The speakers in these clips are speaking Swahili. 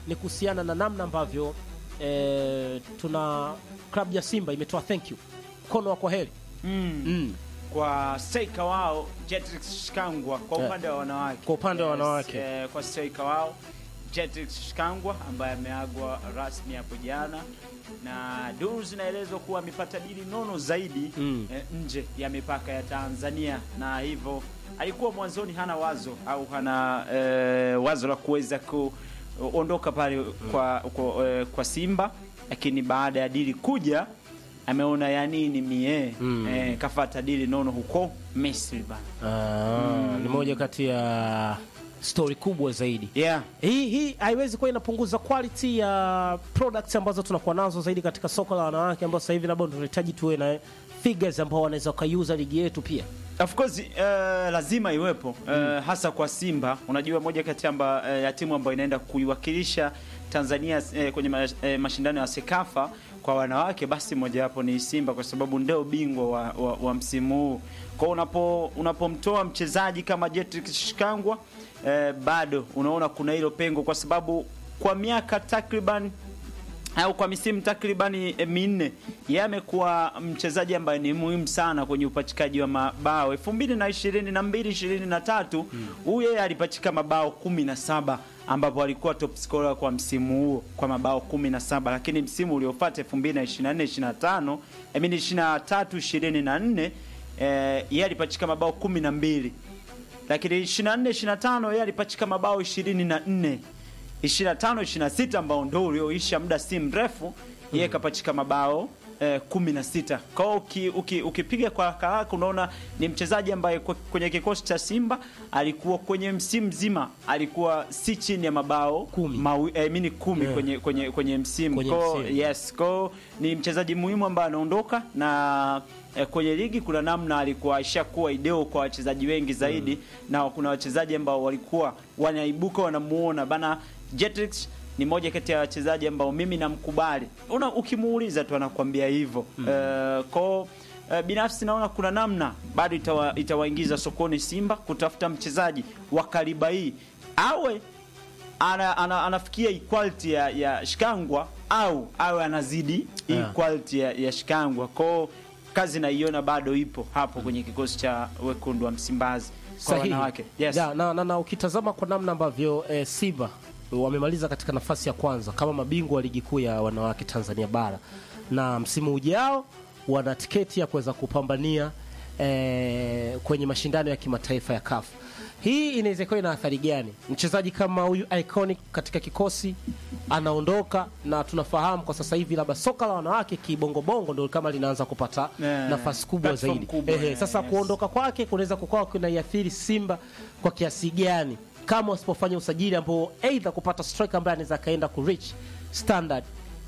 ni kuhusiana na namna ambavyo eh, tuna klabu ya Simba imetoa thank you, mkono wa kwaheri mm. mm. kwa striker wao Jetrix Shikangwa kwa Yeah. upande wa wanawake. Kwa upande wa Yes, wanawake. eh, kwa striker wao Jetrix Shikangwa ambaye ameagwa rasmi hapo jana, na duru zinaelezwa kuwa amepata dili nono zaidi Mm. eh, nje ya mipaka ya Tanzania, na hivyo alikuwa mwanzoni hana wazo au hana eh, wazo la kuweza kuondoka pale kwa, kwa, eh, kwa Simba, lakini baada ya dili kuja ameona ya nini mie Mm. eh, kafata dili nono huko Misri bana. Ah, ni moja kati ya stori kubwa zaidi Yeah. hii hii haiwezi kuwa inapunguza quality ya products ambazo tunakuwa nazo zaidi katika soko la wanawake ambao sasa hivi labda tunahitaji tuwe na figures ambao wanaweza wakaiuza ligi yetu pia Of course uh, lazima iwepo uh, hasa kwa Simba. Unajua moja kati amba, uh, ya timu ambayo inaenda kuiwakilisha Tanzania uh, kwenye ma, uh, mashindano ya Sekafa kwa wanawake, basi mojawapo ni Simba kwa sababu ndio bingwa wa, wa, wa msimu huu. Kwa unapo unapomtoa mchezaji kama Jetrix Shikangwa uh, bado unaona kuna hilo pengo kwa sababu kwa miaka takriban au kwa misimu takribani eh, minne yeye amekuwa mchezaji ambaye ni muhimu sana kwenye upachikaji wa mabao. 2022 23 huyu yeye alipachika mabao 17 ambapo alikuwa top scorer kwa msimu huo kwa mabao 17, lakini msimu uliofuata 2024 25 I mean 23 24 eh, yeye alipachika mabao 12 lakini 24 25 yeye alipachika mabao 24 25 26 ambao ndo ulioisha muda si mrefu yeye kapachika mabao eh, 16 kwa hiyo uki, uki, ukipiga kwa haraka haraka unaona ni mchezaji ambaye kwa- kwenye kikosi cha Simba alikuwa kwenye msimu mzima alikuwa si chini ya mabao Kumi. mawi, eh, mini kumi Yeah. kwenye, kwenye, kwenye msimu Kwenye Kwa hiyo, msimu. yes ko ni mchezaji muhimu ambaye anaondoka na eh, kwenye ligi kuna namna alikuwa ishakuwa ideo kwa wachezaji wengi zaidi na kuna wachezaji ambao walikuwa wanaibuka wanamuona bana Jetrix ni moja kati ya wachezaji ambao mimi namkubali una ukimuuliza tu anakuambia hivyo Eh, ko eh, binafsi naona kuna namna bado itawa, itawaingiza sokoni Simba kutafuta mchezaji wa kaliba hii awe ana, ana, anafikia equality ya, ya Shikangwa au awe anazidi Yeah. equality ya, ya Shikangwa. Kwao kazi naiona bado ipo hapo kwenye kikosi cha wekundu wa Msimbazi kwa sahihi wanawake. Yes. Ya, na, na, na ukitazama kwa namna ambavyo eh, Simba wamemaliza katika nafasi ya kwanza kama mabingwa wa ligi kuu ya wanawake Tanzania bara, na msimu ujao wana tiketi ya kuweza kupambania eh, kwenye mashindano ya kimataifa ya CAF. Hii inaweza kuwa ina athari gani? Mchezaji kama huyu iconic katika kikosi anaondoka, na tunafahamu kwa sasa hivi labda soka la wanawake kibongobongo ndio kama linaanza kupata Eh, nafasi kubwa platform zaidi. kubwa, Ehe, eh, sasa yes. kuondoka kwake kunaweza kukawa kunaiathiri Simba kwa kiasi gani kama wasipofanya usajili ambao aidha kupata striker ambaye anaweza akaenda ku reach standard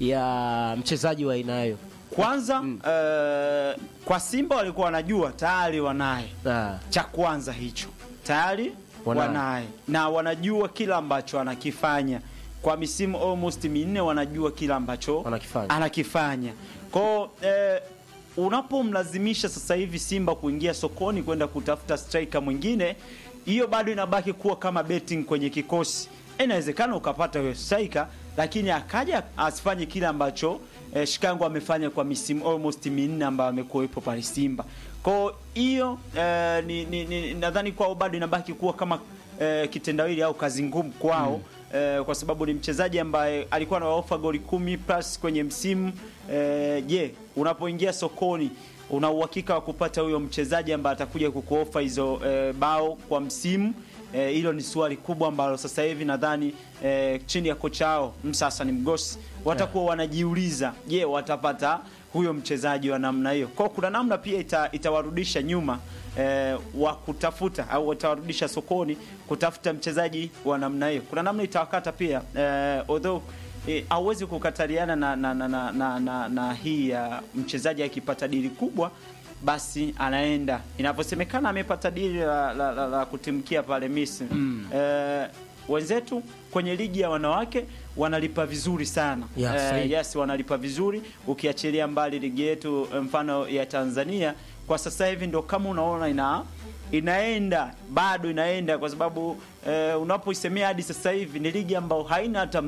ya mchezaji wa aina hiyo. Kwanza eh, kwa Simba walikuwa wanajua tayari wanaye Ah, cha kwanza hicho tayari Wanaye. wanaye na wanajua kila ambacho anakifanya kwa misimu almost minne, wanajua kila ambacho Wanakifanya. anakifanya kwao. Eh, unapomlazimisha sasa hivi Simba kuingia sokoni kwenda kutafuta striker mwingine, hiyo bado inabaki kuwa kama betting kwenye kikosi. Inawezekana ukapata huyo striker, lakini akaja asifanye kile ambacho eh, Shikango amefanya kwa misimu almost minne ambayo amekuwepo pale Simba. Kwa hiyo eh, ni, ni, ni, nadhani kwao bado inabaki kuwa kama eh, kitendawili au kazi ngumu kwao eh, kwa sababu ni mchezaji ambaye alikuwa anawaofa goli kumi plus kwenye msimu eh, je, unapoingia sokoni una uhakika wa kupata huyo mchezaji ambaye atakuja kukuofa hizo eh, bao kwa msimu Eh, hilo ni swali kubwa ambalo sasa hivi nadhani eh, chini ya kocha wao Msasa ni Mgosi watakuwa wanajiuliza, je, watapata huyo mchezaji wa namna hiyo? Kwa kuna namna pia ita, itawarudisha nyuma eh, wa kutafuta au watawarudisha sokoni kutafuta mchezaji wa namna hiyo. Kuna namna itawakata pia eh, although eh, hauwezi kukataliana na, na, na, na, na, na, na hii ya mchezaji akipata dili kubwa basi anaenda inavyosemekana amepata dili la, la, la, la kutimkia pale Misri eh, wenzetu kwenye ligi ya wanawake wanalipa vizuri sana Yeah, Eh, sahihi. yes wanalipa vizuri ukiachilia mbali ligi yetu eh, mfano ya Tanzania kwa sasa hivi ndo kama unaona ina inaenda bado inaenda kwa sababu eh, unapoisemea hadi sasa hivi ni ligi ambayo haina hata mdhamini mkuu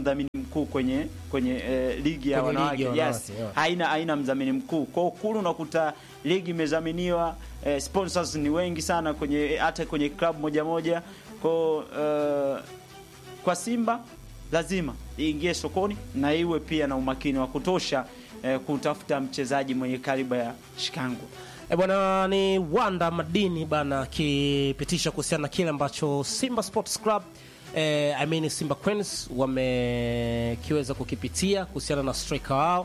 mkuu kwenye kwenye eh, ligi ya Kwenye ligi wanawake ya yes wanawake, yeah. haina haina mdhamini mkuu kwa kule unakuta ligi imedhaminiwa eh, sponsors ni wengi sana kwenye hata kwenye club moja moja kwa eh, kwa Simba lazima iingie sokoni na iwe pia na umakini wa kutosha eh, kutafuta mchezaji mwenye kaliba ya Shikango. E bwana, ni Wanda Madini bana akipitisha kuhusiana na kile ambacho Simba Sports Club eh, I mean Simba Queens wamekiweza kukipitia kuhusiana na striker wao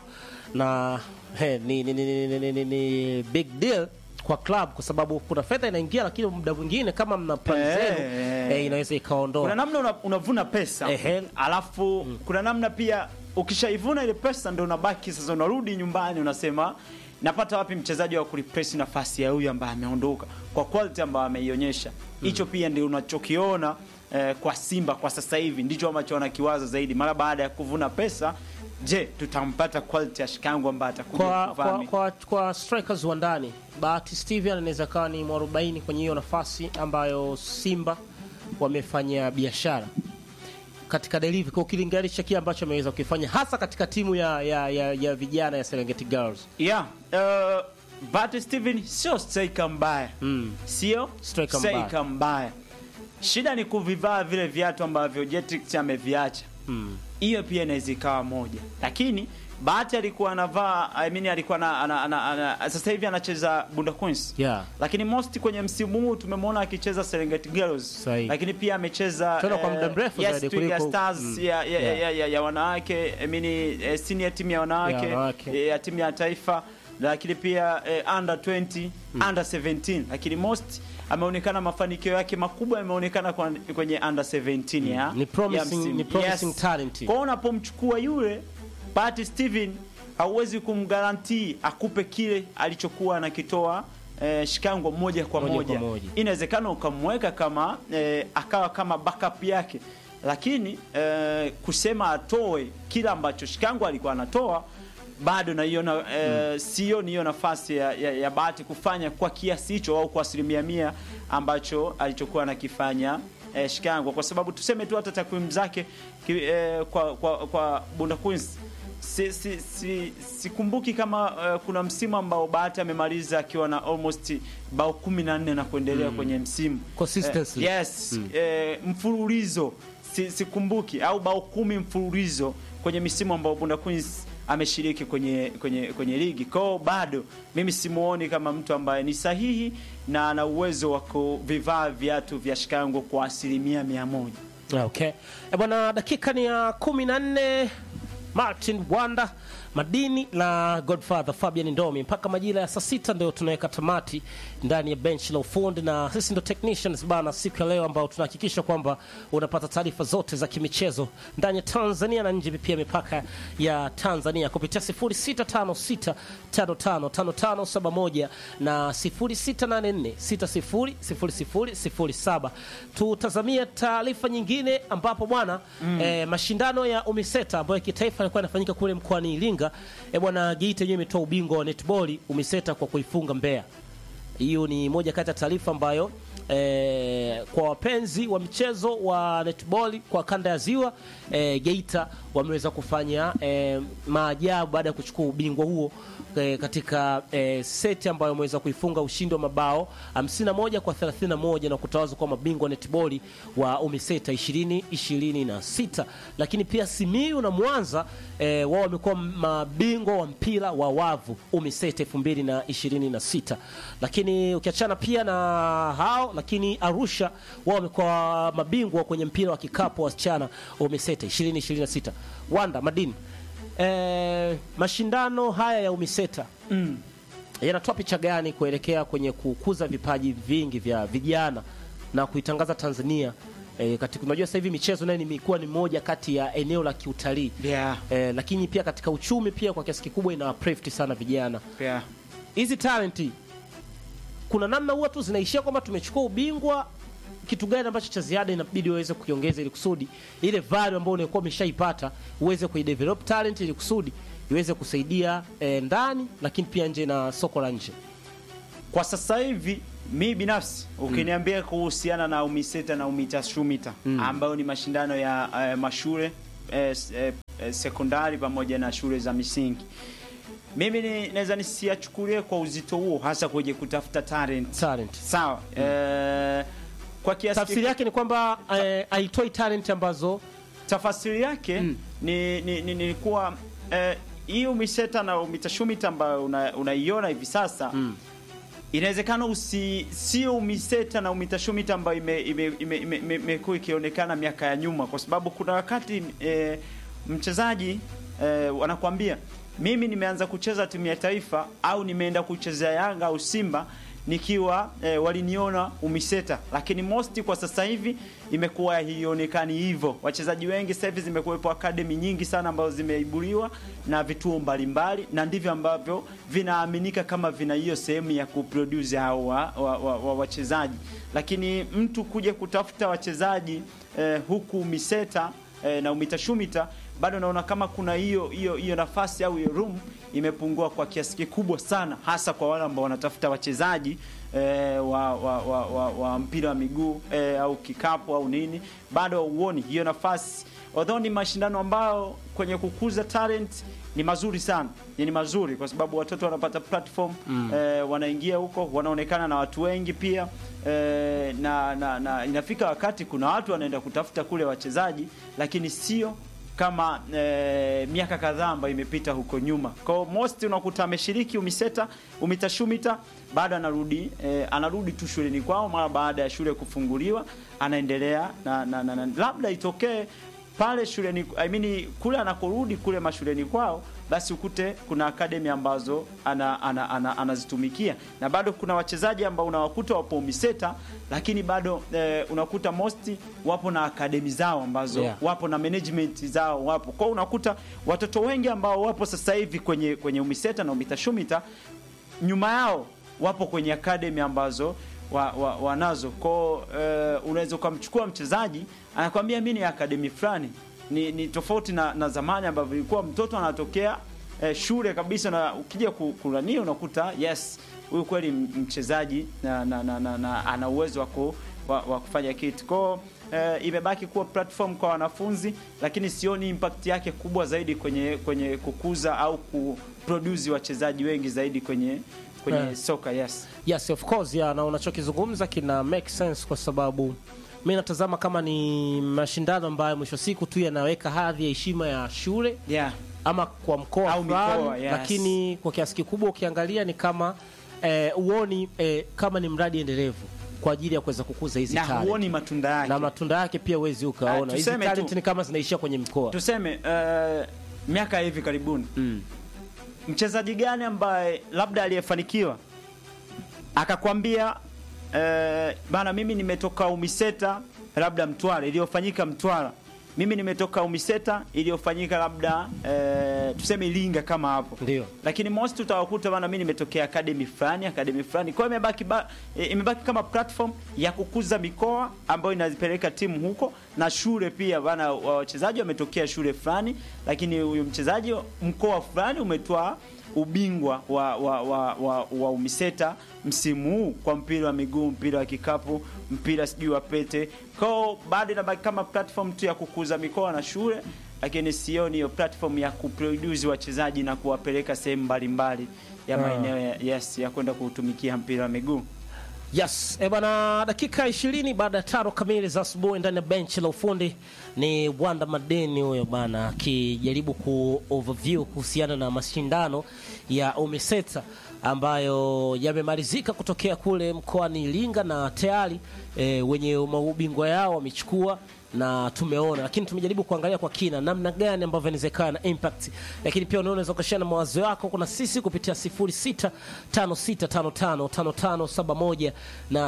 na he, ni, ni, ni, ni, ni, ni, ni big deal kwa club kwa sababu kuna fedha inaingia, lakini muda mwingine kama mna plan Eh, zenu eh. eh, inaweza Kuna ikaondoa namna una, unavuna pesa Ehe. alafu kuna namna pia ukishaivuna ile pesa ndo unabaki sasa, unarudi nyumbani unasema napata wapi mchezaji wa kureplace nafasi ya huyu ambaye ameondoka kwa quality ambayo ameionyesha. Hicho pia ndio unachokiona eh, kwa Simba kwa sasa hivi, ndicho ambacho wanakiwaza zaidi mara baada ya kuvuna pesa. Je, tutampata quality ya Shikango ambaye atakuja kwa, kuvaa kwa, mi- kwa, kwa strikers wa ndani Bahati Steven anaweza kawa ni mwarobaini kwenye hiyo nafasi ambayo Simba wamefanya biashara katika delivery kwa ukilinganisha kile ambacho ameweza kukifanya hasa katika timu ya, ya, ya, ya vijana ya Serengeti Girls. Yeah, uh, but Steven sio striker mbaya Mm. sio Striker mbaya. striker mbaya. Shida ni kuvivaa vile viatu ambavyo Jetrix ameviacha. Mm. Hiyo pia inaweza ikawa moja, lakini Bahati alikuwa anavaa I mean, alikuwa ana, ana, ana, ana, sasa hivi anacheza Bunda Queens Yeah. lakini most kwenye msimu huu tumemwona akicheza Serengeti Girls, Sahihi. lakini pia amecheza Tena kwa muda mrefu yes, zaidi Twiga kuliko- Stars Mm. ya, ya, Yeah. ya, ya, ya wanawake I mean, eh, senior timu ya wanawake Ya wanawake. eh, ya timu ya taifa lakini pia eh, under 20 under 17 lakini most ameonekana mafanikio yake makubwa yameonekana kwa- kwenye under 17 ya Ni promising- ya msimu. ni promising talent. Kwa hiyo unapomchukua yule Bahati Steven hauwezi kumgarantii akupe kile alichokuwa anakitoa eh, Shikango moja kwa Moja kwa moja, moja. inawezekana ukamweka kama eh, akawa kama backup yake, lakini eh, kusema atoe kila ambacho Shikango alikuwa anatoa bado naiona eh, sioni hiyo nafasi ya, ya, ya Bahati kufanya kwa kiasi hicho au kwa asilimia mia ambacho alichokuwa anakifanya eh, Shikango, kwa sababu tuseme tu hata takwimu zake ki, eh, kwa, kwa, kwa Bunda Queens si, si, si, sikumbuki kama eh, kuna msimu ambao Bahati amemaliza akiwa na almost bao kumi na nne na kuendelea kwenye msimu Consistency. Eh, yes eh, mfululizo si, sikumbuki au bao kumi mfululizo kwenye misimu ambao Bunda Queens ameshiriki kwenye kwenye kwenye ligi kwao, bado mimi simuoni kama mtu ambaye ni sahihi na ana uwezo wa kuvivaa viatu vya Shikango kwa asilimia mia moja. Okay. E bwana, dakika ni ya kumi na nne. Martin Wanda Madini na Godfather Fabian Ndomi mpaka majira ya saa sita ndio tunaweka tamati ndani ya bench la ufundi, na sisi ndo technicians bana, siku ya leo ambao tunahakikisha kwamba unapata taarifa zote za kimichezo ndani ya Tanzania na nje pia mipaka ya Tanzania kupitia 0656555571 na 0684600007. Tutazamia taarifa nyingine ambapo bwana eh, mashindano ya UMISETA ambayo kitaifa yalikuwa yanafanyika kule mkoani Iringa eh, bwana Geita yenyewe imetoa ubingwa wa netball UMISETA kwa kuifunga Mbeya. Hiyo ni moja kati ya taarifa ambayo eh, kwa wapenzi wa mchezo wa netball kwa kanda ya Ziwa eh, Geita wameweza kufanya eh, maajabu baada ya kuchukua ubingwa huo eh, katika eh, seti ambayo wameweza kuifunga ushindi wa mabao 51 kwa 31 na kutawazwa kwa mabingwa netball wa UMISETA 2026. Lakini pia Simiyu na Mwanza eh, wao wamekuwa mabingwa wa mpira wa wavu UMISETA 2026. Lakini ukiachana pia na hao, lakini Arusha wao wamekuwa mabingwa kwenye mpira wa kikapu wa wasichana UMISETA 2026. Wanda Madini, eh, mashindano haya ya UMISETA Mm. yanatoa picha gani kuelekea kwenye kukuza vipaji vingi vya vijana na kuitangaza Tanzania eh, katika unajua sasa hivi michezo nayo imekuwa ni moja kati ya eneo la kiutalii Yeah. eh, lakini pia katika uchumi pia kwa kiasi kikubwa ina uplift sana vijana. Yeah. Hizi talenti kuna namna huwa tu zinaishia kwamba tumechukua ubingwa, kitu gani ambacho cha ziada inabidi uweze kukiongeza ili kusudi ile value ambayo unakuwa umeshaipata uweze kuidevelop talent ili kusudi iweze kusaidia eh, ndani lakini pia nje na soko la nje. Kwa sasa hivi mi binafsi ukiniambia kuhusiana na UMISETA na UMITA SHUMITA ambayo ni mashindano ya eh, mashule eh, s- eh, eh, sekondari pamoja na shule za misingi. Mimi ni- naweza nisiachukulie kwa uzito huo, hasa kwenye kutafuta talent. talent Sawa. Eh, kwa kiasi tafsiri yake ni kwamba eh, haitoi talent ambazo tafasiri yake Mm. ni, ni, ni, ni kuwa eh, hii umiseta na umitashumita ambayo una- unaiona hivi sasa Mm. inawezekana usi sio umiseta na umitashumita ambayo imekuwa ime, ime, ime, ime, imekuwa ikionekana miaka ya nyuma, kwa sababu kuna wakati eh, mchezaji eh, wanakuambia mimi nimeanza kucheza timu ya taifa au nimeenda kuchezea Yanga au Simba nikiwa eh, waliniona umiseta, lakini most kwa sasa hivi imekuwa haionekani hivyo. Wachezaji wengi sasa hivi zimekuwepo academy nyingi sana ambazo zimeibuliwa na vituo mbalimbali, na ndivyo ambavyo vinaaminika kama vina hiyo sehemu ya kuproduce hao wa, wa, wa, wa wachezaji, lakini mtu kuja kutafuta wachezaji eh, huku miseta eh, na umitashumita bado naona kama kuna hiyo hiyo hiyo nafasi au hiyo room imepungua kwa kiasi kikubwa sana, hasa kwa wale ambao wanatafuta wachezaji eh, wa, wa, wa, wa, wa mpira wa miguu eh, au kikapu au nini, bado hauoni hiyo nafasi. Although ni mashindano ambayo kwenye kukuza talent ni mazuri sana, ni mazuri kwa sababu watoto wanapata platform mm. eh, wanaingia huko, wanaonekana na watu wengi pia eh, na, na, na inafika wakati kuna watu wanaenda kutafuta kule wachezaji, lakini sio kama eh, miaka kadhaa ambayo imepita huko nyuma. Kwa hiyo most unakuta ameshiriki umiseta umitashumita, bado anarudi eh, anarudi tu shuleni kwao mara baada ya shule kufunguliwa, anaendelea na, na, na, na labda itokee pale shuleni I mean, kule anakorudi kule mashuleni kwao, basi ukute kuna akademi ambazo ana, ana, ana, anazitumikia na bado kuna wachezaji ambao unawakuta wapo umiseta, lakini bado eh, unakuta mosti wapo na akademi zao ambazo Yeah. wapo na management zao wapo kwao, unakuta watoto wengi ambao wapo sasa hivi kwenye kwenye umiseta na umitashumita nyuma yao wapo kwenye academy ambazo wa, wa, wanazo kwao. Uh, unaweza ukamchukua mchezaji anakwambia mi ni academy fulani, ni, ni tofauti na, na zamani ambavyo ilikuwa mtoto anatokea eh, shule kabisa, na ukija ku- kulania unakuta yes, huyu kweli m- mchezaji na, na, na, na, na ana uwezo wa ku- wa, wa kufanya kitu kwao. Eh, imebaki kuwa platform kwa wanafunzi, lakini sioni impact yake kubwa zaidi kwenye kwenye kukuza au kuproduce wachezaji wengi zaidi kwenye kwenye Eh. soka yes. Yes, of course, yeah, na unachokizungumza kina make sense kwa sababu mi natazama kama ni mashindano ambayo mwisho siku tu yanaweka hadhi ya heshima ya shule Yeah. ama kwa mkoa Au fulani, mikoa, yes. lakini kwa kiasi kikubwa ukiangalia ni kama eh, uoni eh, kama ni mradi endelevu kwa ajili ya kuweza kukuza hizi Na talent. huoni matunda yake. na matunda yake pia huwezi ukaona Ah, hizi tuseme talent tu- ni kama zinaishia kwenye mkoa Tuseme uh, miaka hivi karibuni mm. mchezaji gani ambaye labda aliyefanikiwa akakwambia eh, bana, mimi nimetoka Umiseta labda Mtwara, iliyofanyika Mtwara, mimi nimetoka Umiseta iliyofanyika labda eh, tuseme Iringa kama hapo ndio lakini most utawakuta bana, mimi nimetokea academy fulani academy fulani. Kwa hiyo imebaki ba, e, imebaki kama platform ya kukuza mikoa ambayo inazipeleka timu huko na shule pia bana, wa- wachezaji wametokea shule fulani, lakini huyu mchezaji mkoa fulani umetoa ubingwa wa, wa, wa, wa, wa Umiseta msimu huu kwa mpira wa miguu, mpira wa kikapu, mpira sijui wa pete. Kwa hiyo bado inabaki kama platform tu ya kukuza mikoa na shule lakini sioni hiyo platform ya kuproduce wachezaji na kuwapeleka sehemu mbalimbali ya Ah. maeneo ya, yes, ya kwenda kuutumikia mpira wa miguu. Yes, e bana, dakika 20 baada ya tano kamili za asubuhi ndani ya benchi la ufundi ni Wanda Madeni huyo bana, akijaribu ku overview kuhusiana na mashindano ya UMISETA ambayo yamemalizika kutokea kule mkoani Iringa na tayari e, wenye maubingwa yao wamechukua na tumeona, lakini tumejaribu kuangalia kwa kina namna gani ambavyo inawezekana na impact, lakini pia unaweza ukashare na mawazo yako. Kuna sisi kupitia 0656555571 na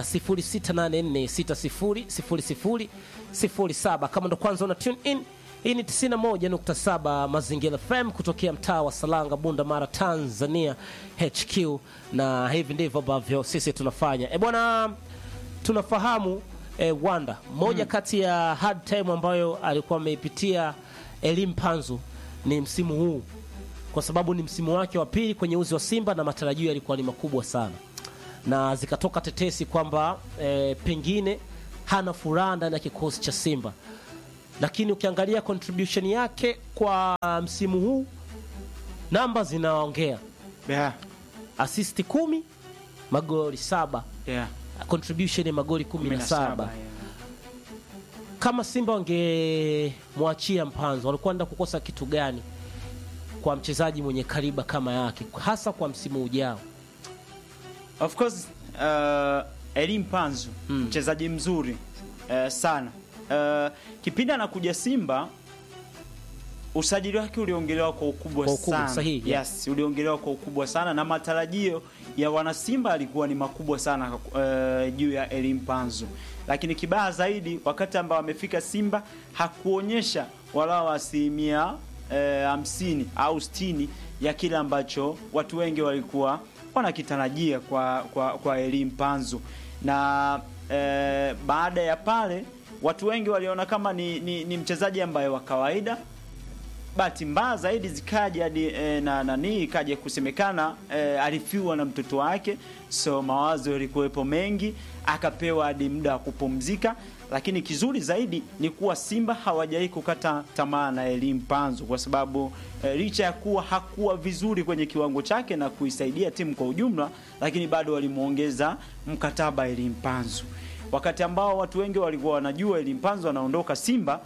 0684600007. Kama ndo kwanza una tune in, hii ni 91.7 Mazingira FM kutokea mtaa wa Salanga, Bunda Mara, Tanzania HQ, na hivi ndivyo ambavyo sisi tunafanya. E bwana, tunafahamu eh, Wanda moja kati ya hard time ambayo alikuwa ameipitia Elim Panzu ni msimu huu, kwa sababu ni msimu wake wa pili kwenye uzi wa Simba na matarajio yalikuwa ni makubwa sana, na zikatoka tetesi kwamba eh, pengine hana furaha ndani ya kikosi cha Simba. lakini ukiangalia contribution yake kwa msimu huu namba zinaongea yeah. assist kumi magoli saba Yeah. contribution ya magoli kumi na 17, saba yeah. kama simba wangemwachia mpanzo walikuwa enda kukosa kitu gani kwa mchezaji mwenye kariba kama yake hasa kwa msimu ujao Of course uh, Elim Panzu Mm. mchezaji mzuri uh, sana. Uh, kipindi anakuja Simba usajili wake uliongelewa kwa ukubwa, Kwa ukubwa, sana. sahihi, yeah. Yes, uliongelewa kwa ukubwa sana na matarajio ya wanasimba alikuwa ni makubwa sana uh, juu ya Elim Panzu, lakini kibaya zaidi wakati ambao amefika Simba hakuonyesha walau asilimia eh, hamsini au sitini ya kile ambacho watu wengi walikuwa wanakitarajia kwa, kwa, kwa Elim Panzu na eh, baada ya pale watu wengi waliona kama ni, ni, ni mchezaji ambaye wa kawaida bahati mbaya zaidi zikaja hadi e, na nani ikaja kusemekana e, alifiwa na mtoto wake, so mawazo yalikuwepo mengi, akapewa hadi muda wa kupumzika. Lakini kizuri zaidi ni kuwa Simba hawajai kukata tamaa na Elim Panzu kwa sababu e, licha ya kuwa hakuwa vizuri kwenye kiwango chake na kuisaidia timu kwa ujumla, lakini bado walimwongeza mkataba Elim Panzu, wakati ambao watu wengi walikuwa wanajua Elim Panzu anaondoka Simba.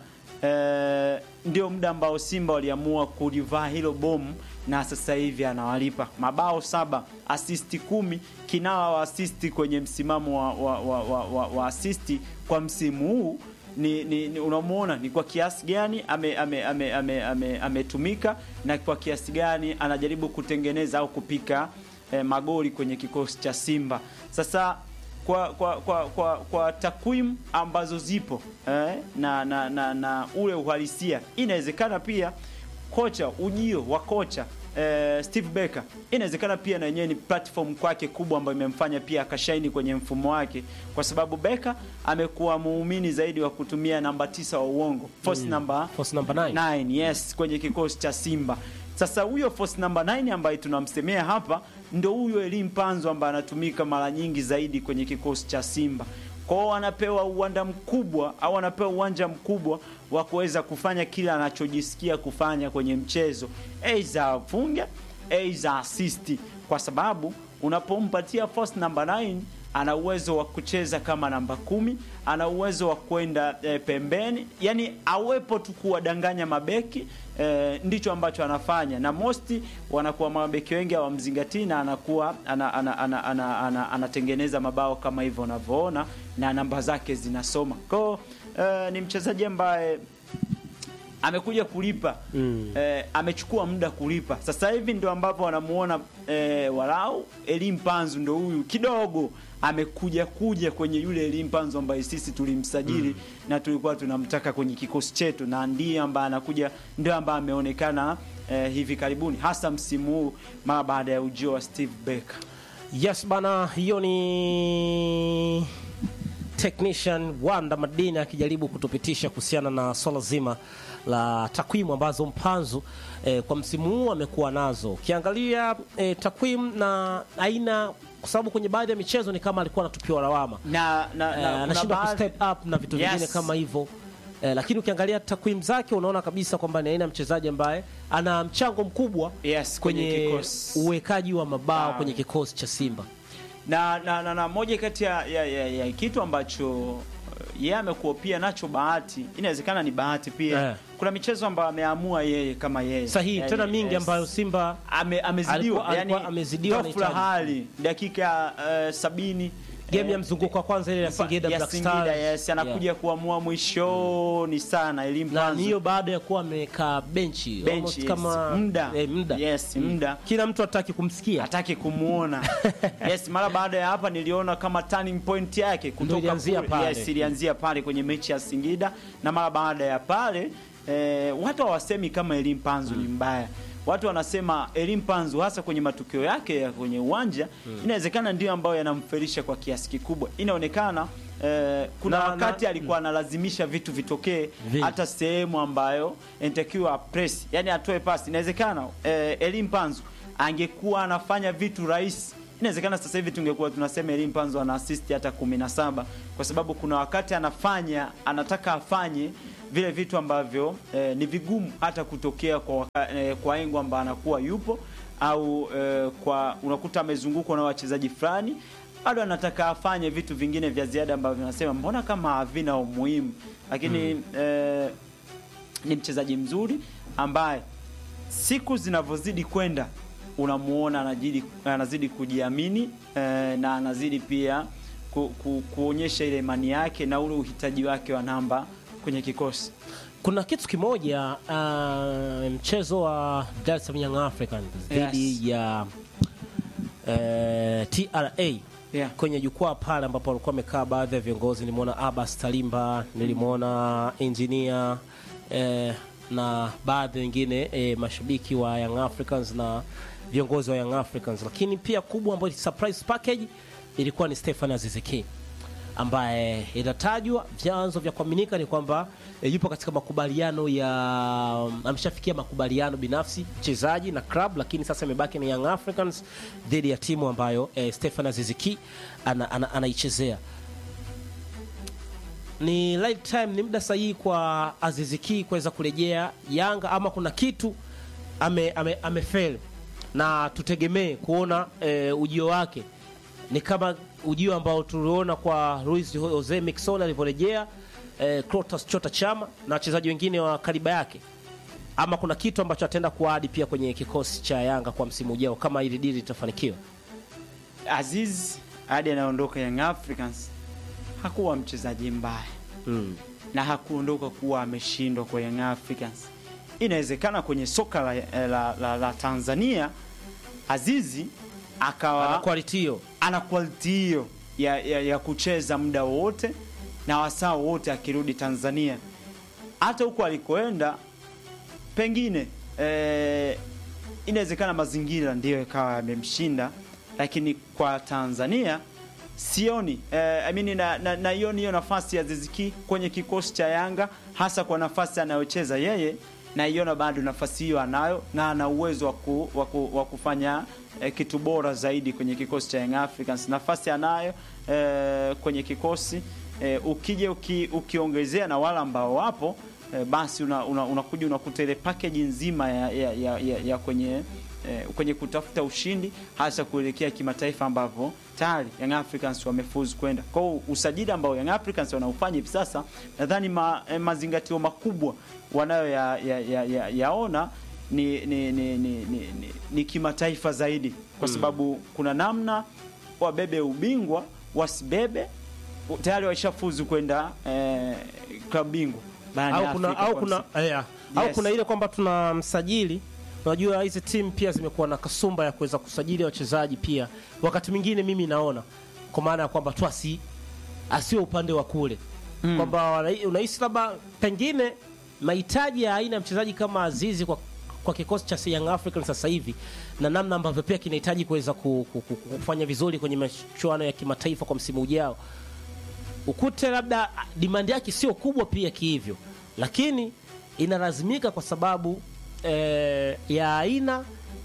Eh, ndio muda ambao Simba waliamua kulivaa hilo bomu na sasa hivi anawalipa mabao saba, asisti kumi, kinawa wa asisti kwenye msimamo wa, wa, wa, wa, wa, wa asisti kwa msimu huu ni, ni, ni unamuona ni kwa kiasi gani ametumika ame, ame, ame, ame, ametumika na kwa kiasi gani anajaribu kutengeneza au kupika eh, magoli kwenye kikosi cha Simba sasa kwa kwa kwa kwa, kwa takwimu ambazo zipo eh, na, na, na, na ule uhalisia inawezekana pia kocha ujio wa kocha eh, Steve Barker inawezekana pia na yenyewe ni platform kwake kubwa ambayo imemfanya pia akashaini kwenye mfumo wake, kwa sababu Barker amekuwa muumini zaidi wa kutumia namba tisa wa uongo force number Force number nine. 9 yes kwenye kikosi cha Simba. Sasa huyo force number 9 ambaye tunamsemea hapa ndo huyo Elim Panzo ambaye anatumika mara nyingi zaidi kwenye kikosi cha Simba. Kwao anapewa uwanda mkubwa au anapewa uwanja mkubwa wa kuweza kufanya kile anachojisikia kufanya kwenye mchezo, aidha afunge, aidha assist, kwa sababu unapompatia force number 9 ana uwezo wa kucheza kama namba kumi, ana uwezo wa kwenda e, pembeni, yani awepo tu kuwadanganya mabeki e, ndicho ambacho anafanya, na mosti wanakuwa mabeki wengi hawamzingatii na anakuwa ana, ana, ana, ana, ana, anatengeneza mabao kama hivyo unavyoona, na namba zake zinasoma kwao. E, ni mchezaji ambaye amekuja kulipa Mm. eh, amechukua muda kulipa. Sasa hivi ndio ambapo wanamuona eh, walau Elim Panzu ndo huyu kidogo amekuja kuja kwenye yule Elim Panzu ambaye sisi tulimsajili na tulikuwa tunamtaka kwenye kikosi chetu, na ndiye ambaye anakuja, ndio ambaye ameonekana eh, hivi karibuni, hasa msimu huu mara baada ya ujio wa Steve Barker. Yes bana, hiyo ni technician Wanda Madini akijaribu kutupitisha kuhusiana na swala zima la takwimu ambazo Mpanzu eh, kwa msimu huu amekuwa nazo. Ukiangalia eh, takwimu na aina, kwa sababu kwenye baadhi ya michezo ni kama alikuwa anatupiwa lawama na, na, Eh, na, kuna anashindwa baadhi- kustep up na vitu Yes. vingine kama hivyo eh, lakini ukiangalia takwimu zake unaona kabisa kwamba ni aina ya mchezaji ambaye ana mchango mkubwa Yes, kwenye kwenye kikosi. uwekaji wa mabao Ah. kwenye kikosi cha Simba. na, na, na, na moja kati ya, ya, ya, ya kitu ambacho uh, yeye amekuwa pia nacho bahati, inawezekana ni bahati pia Eh. kuna michezo ambayo ameamua yeye kama yeye Sahihi Yani, tena mingi yes. ambayo Simba Ame, amezidiwa Alikuwa- alikuwa yani, amezidiwa na ghafla Italia. hali dakika uh, sabini game ya eh, mzunguko wa kwanza ile ya Singida ya Black Singida, Stars yes, anakuja kuamua mwishoni sana elimu na ni hiyo baada ya kuwa amekaa benchi Benchi, almost yes. kama Muda. eh, muda. Yes, muda. kila mtu hataki kumsikia hataki kumuona yes mara baada ya hapa niliona kama turning point yake kutoka ilianzia kule- pale. yes, ilianzia pale kwenye mechi ya Singida na mara baada ya pale eh, watu hawasemi kama Elim Panzu ni mbaya watu wanasema Elim Panzu hasa kwenye matukio yake ya kwenye uwanja inawezekana ndio ambayo yanamfelisha kwa kiasi kikubwa inaonekana eh, kuna Na- wakati na- alikuwa analazimisha vitu vitokee Vi- hata sehemu ambayo inatakiwa press yani atoe pasi inawezekana eh, Elim Panzu angekuwa anafanya vitu rahisi inawezekana sasa hivi tungekuwa tunasema Elim Panzo ana assist hata 17 kwa sababu kuna wakati anafanya anataka afanye vile vitu ambavyo eh, ni vigumu hata kutokea kwa, waka- eh, kwa engo ambaye anakuwa yupo au eh, kwa unakuta amezungukwa na wachezaji fulani bado anataka afanye vitu vingine vya ziada ambavyo nasema mbona kama havina umuhimu lakini eh, ni mchezaji mzuri ambaye siku zinavyozidi kwenda unamuona anazidi, anazidi kujiamini eh, na anazidi pia ku, ku, kuonyesha ile imani yake na ule uhitaji wake wa namba kwenye kikosi. kuna kitu kimoja uh, mchezo wa Dar es Salaam Young Africans dhidi Yes. ya uh, TRA Yeah. kwenye jukwaa pale ambapo walikuwa wamekaa baadhi ya viongozi. Nilimwona Abbas Talimba, nilimwona engineer eh, na baadhi wengine eh, mashabiki wa Young Africans na viongozi wa Young Africans, lakini pia kubwa ambayo surprise package ilikuwa ni Stefan Aziziki ambaye inatajwa vyanzo vya kuaminika ni kwamba e, yupo katika makubaliano ya ameshafikia makubaliano binafsi mchezaji na club, lakini sasa imebaki ni Young Africans dhidi ya timu ambayo e, Stefan Aziziki ana, ana, anaichezea. Ni right time, ni muda sahihi kwa Aziziki kuweza kurejea Yanga ama kuna kitu ame, ame, amefeli na tutegemee kuona e, ujio wake ni kama ujio ambao tuliona kwa Luis Jose Miquissone alivyorejea eh, Clatous Chota Chama na wachezaji wengine wa kariba yake, ama kuna kitu ambacho ataenda kuadi pia kwenye kikosi cha Yanga kwa msimu ujao kama ili dili litafanikiwa. Aziz hadi anaondoka Young Africans hakuwa mchezaji mbaya Mm. na hakuondoka kuwa ameshindwa kwa Young Africans. Inawezekana kwenye soka la, la, la, la Tanzania Azizi akawa Ana quality hiyo. ana quality hiyo ya, ya, ya kucheza muda wote na wasaa wote akirudi Tanzania. Hata huko alikoenda pengine eh, inawezekana mazingira ndiyo ikawa yamemshinda, lakini kwa Tanzania sioni eh, I mean, na, na, naioni hiyo nafasi ya Ziziki kwenye kikosi cha Yanga, hasa kwa nafasi anayocheza yeye, naiona bado nafasi hiyo anayo na ana uwezo wa ku- wa ku- wa kufanya eh, kitu bora zaidi kwenye kikosi cha Young Africans. Nafasi anayo eh, kwenye kikosi eh, ukija uki, ukiongezea na wale ambao wapo eh, basi unakuja una, unakuja unakuta ile package nzima ya, ya, ya, ya, ya kwenye eh, kwenye kutafuta ushindi hasa kuelekea kimataifa ambapo tayari Young Africans wamefuzu kwenda. Kwa hiyo usajili ambao Young Africans wanaufanya hivi sasa nadhani ma, eh, mazingatio makubwa wanayo ya, ya, ya, ya, yaona ni, ni, ni, ni, ni, ni, ni kimataifa zaidi kwa sababu kuna namna wabebe ubingwa wasibebe tayari waishafuzu kwenda eh, klabu bingwa barani Au kuna, Afrika au kwa kuna, msimu. yeah. au Yes. kuna ile kwamba tuna msajili unajua hizi timu pia zimekuwa na kasumba ya kuweza kusajili wachezaji pia wakati mwingine mimi naona kwa maana ya kwamba tu asi asiwe upande wa kule Mm. kwamba wana- unahisi labda pengine mahitaji ya aina ya mchezaji kama Azizi kwa kwa kikosi cha Young Africans sasa hivi na namna ambavyo pia kinahitaji kuweza ku- ku- ku- kufanya vizuri kwenye michuano ya kimataifa kwa msimu ujao ukute labda demand yake sio kubwa pia kihivyo, lakini inalazimika kwa sababu eh, ya aina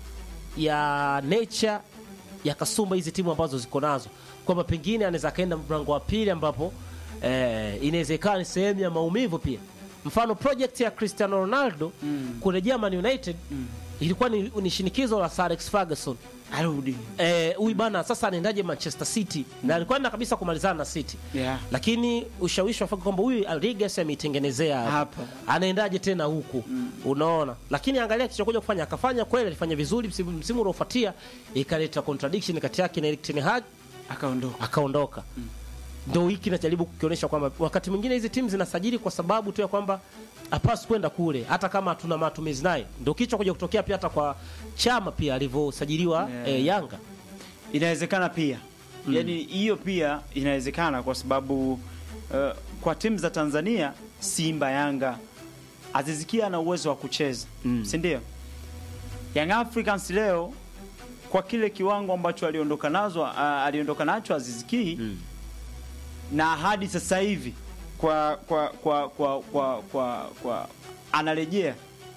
ya nature ya kasumba hizi timu ambazo ziko nazo, kwamba pengine anaweza akaenda mlango wa pili ambapo eh, inawezekana ni sehemu ya maumivu pia. Mfano project ya Cristiano Ronaldo Mm. kurejea Man United Mm. ilikuwa ni, ni shinikizo la Sir Alex Ferguson arudi eh, huyu bana sasa anaendaje Manchester City na alikuwa anaenda kabisa kumalizana na City yeah. lakini ushawishi wa kwamba huyu Rodriguez ameitengenezea hapa. Hapa. anaendaje tena huku unaona lakini angalia kilichokuja kufanya akafanya kweli alifanya vizuri msimu, msimu unaofuatia ikaleta contradiction kati yake na Erik ten Hag akaondoka akaondoka ndo hiki najaribu kukionyesha kwamba wakati mwingine hizi timu zinasajili kwa sababu tu ya kwamba hapasi kwenda kule hata kama hatuna matumizi naye ndo kichwa kuja kutokea pia hata kwa chama pia alivyosajiliwa Yeah. eh, Yanga inawezekana pia yani hiyo pia inawezekana kwa sababu uh, kwa timu za Tanzania Simba Yanga Azizikia ana uwezo wa kucheza Mm. si ndio Young Africans leo kwa kile kiwango ambacho aliondoka nazo uh, aliondoka nacho Aziziki Mm. na hadi sasa hivi kwa kwa kwa kwa kwa, kwa, kwa anarejea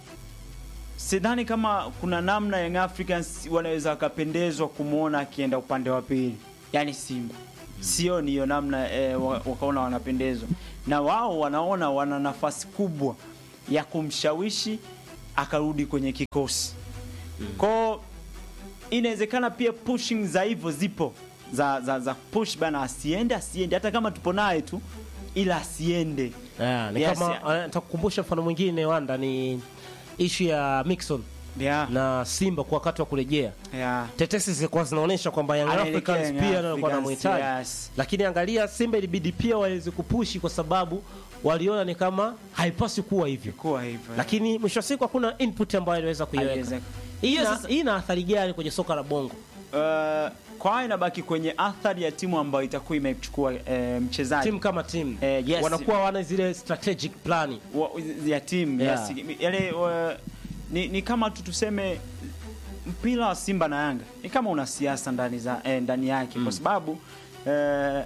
sidhani kama kuna namna Young Africans wanaweza wakapendezwa kumwona akienda upande wa pili, yani Simba. Sioni hiyo namna eh, wa- wakaona wanapendezwa na wao wanaona wana nafasi kubwa ya kumshawishi akarudi kwenye kikosi kwao inawezekana pia pushing za hivyo zipo za, za, za push bana asiende asiende hata kama tupo naye tu ila asiende Yeah, ni Yes, kama yeah. eh, nitakukumbusha mfano mwingine Wanda ni ishu ya Mixon yeah. na Simba kwa wakati wa kurejea. Yeah. Tetesi zilikuwa zinaonyesha kwamba Young Anaelekea Africans Young pia ndio walikuwa Africans, wanamhitaji. yes. Lakini angalia Simba ilibidi pia waweze kupushi kwa sababu waliona ni kama haipaswi kuwa hivyo. kuwa hivyo Lakini mwisho wa siku hakuna input ambayo aliweza kuiweka. Haiwezekani. Hii Hiyo ina- sasa- hii ina athari gani kwenye soka la Bongo? Uh, kwa hiyo inabaki kwenye athari ya timu ambayo itakuwa imechukua eh, mchezaji Timu kama timu Eh, yes. wanakuwa wana zile strategic plan. wa- ya timu Yeah. yes. Yale wa- ni, ni kama tu tuseme mpira wa Simba na Yanga ni kama una siasa ndani za eh, ndani yake kwa sababu eh,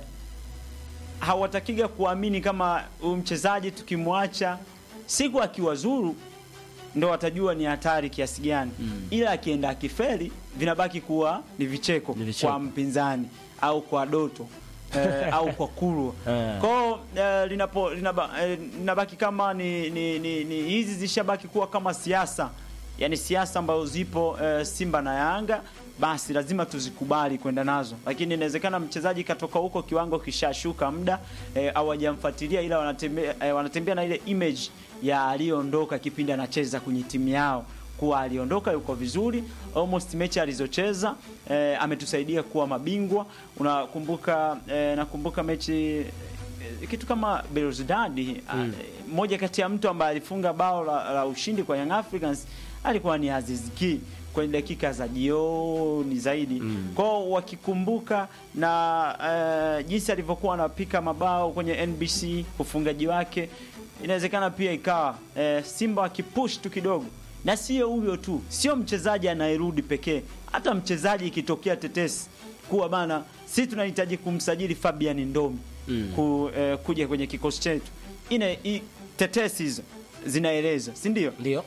hawatakiga kuamini kama huyu mchezaji tukimwacha siku akiwazuru ndo watajua ni hatari kiasi gani ila akienda akifeli vinabaki kuwa ni vicheko, Ni vicheko. kwa mpinzani au kwa Doto eh, au kwa Kurwa Eh. kwao eh, linapo linaba, eh, linabaki kama ni, ni, ni, ni hizi zishabaki kuwa kama siasa yani siasa ambazo zipo eh, Simba na Yanga basi lazima tuzikubali kwenda nazo, lakini inawezekana mchezaji katoka huko kiwango kishashuka muda eh, au hajamfuatilia ila wanatembea, eh, wanatembea na ile image ya aliyoondoka kipindi anacheza kwenye timu yao kuwa aliondoka yuko vizuri almost mechi alizocheza eh, ametusaidia kuwa mabingwa unakumbuka eh, nakumbuka mechi eh, kitu kama Belouizdad mm. moja kati ya mtu ambaye alifunga bao la, la ushindi kwa Young Africans alikuwa ni Aziz Ki kwenye dakika za jioni zaidi mm. kwao wakikumbuka na eh, jinsi alivyokuwa anapika mabao kwenye NBC ufungaji wake inawezekana pia ikawa eh, Simba wakipush tu kidogo na sio huyo tu, sio mchezaji anayerudi pekee, hata mchezaji ikitokea tetesi kuwa bana, sisi tunahitaji kumsajili Fabian Ndomi mm. ku, eh, kuja kwenye kikosi chetu, ina i, tetesi hizo zinaeleza, si ndio? Ndio.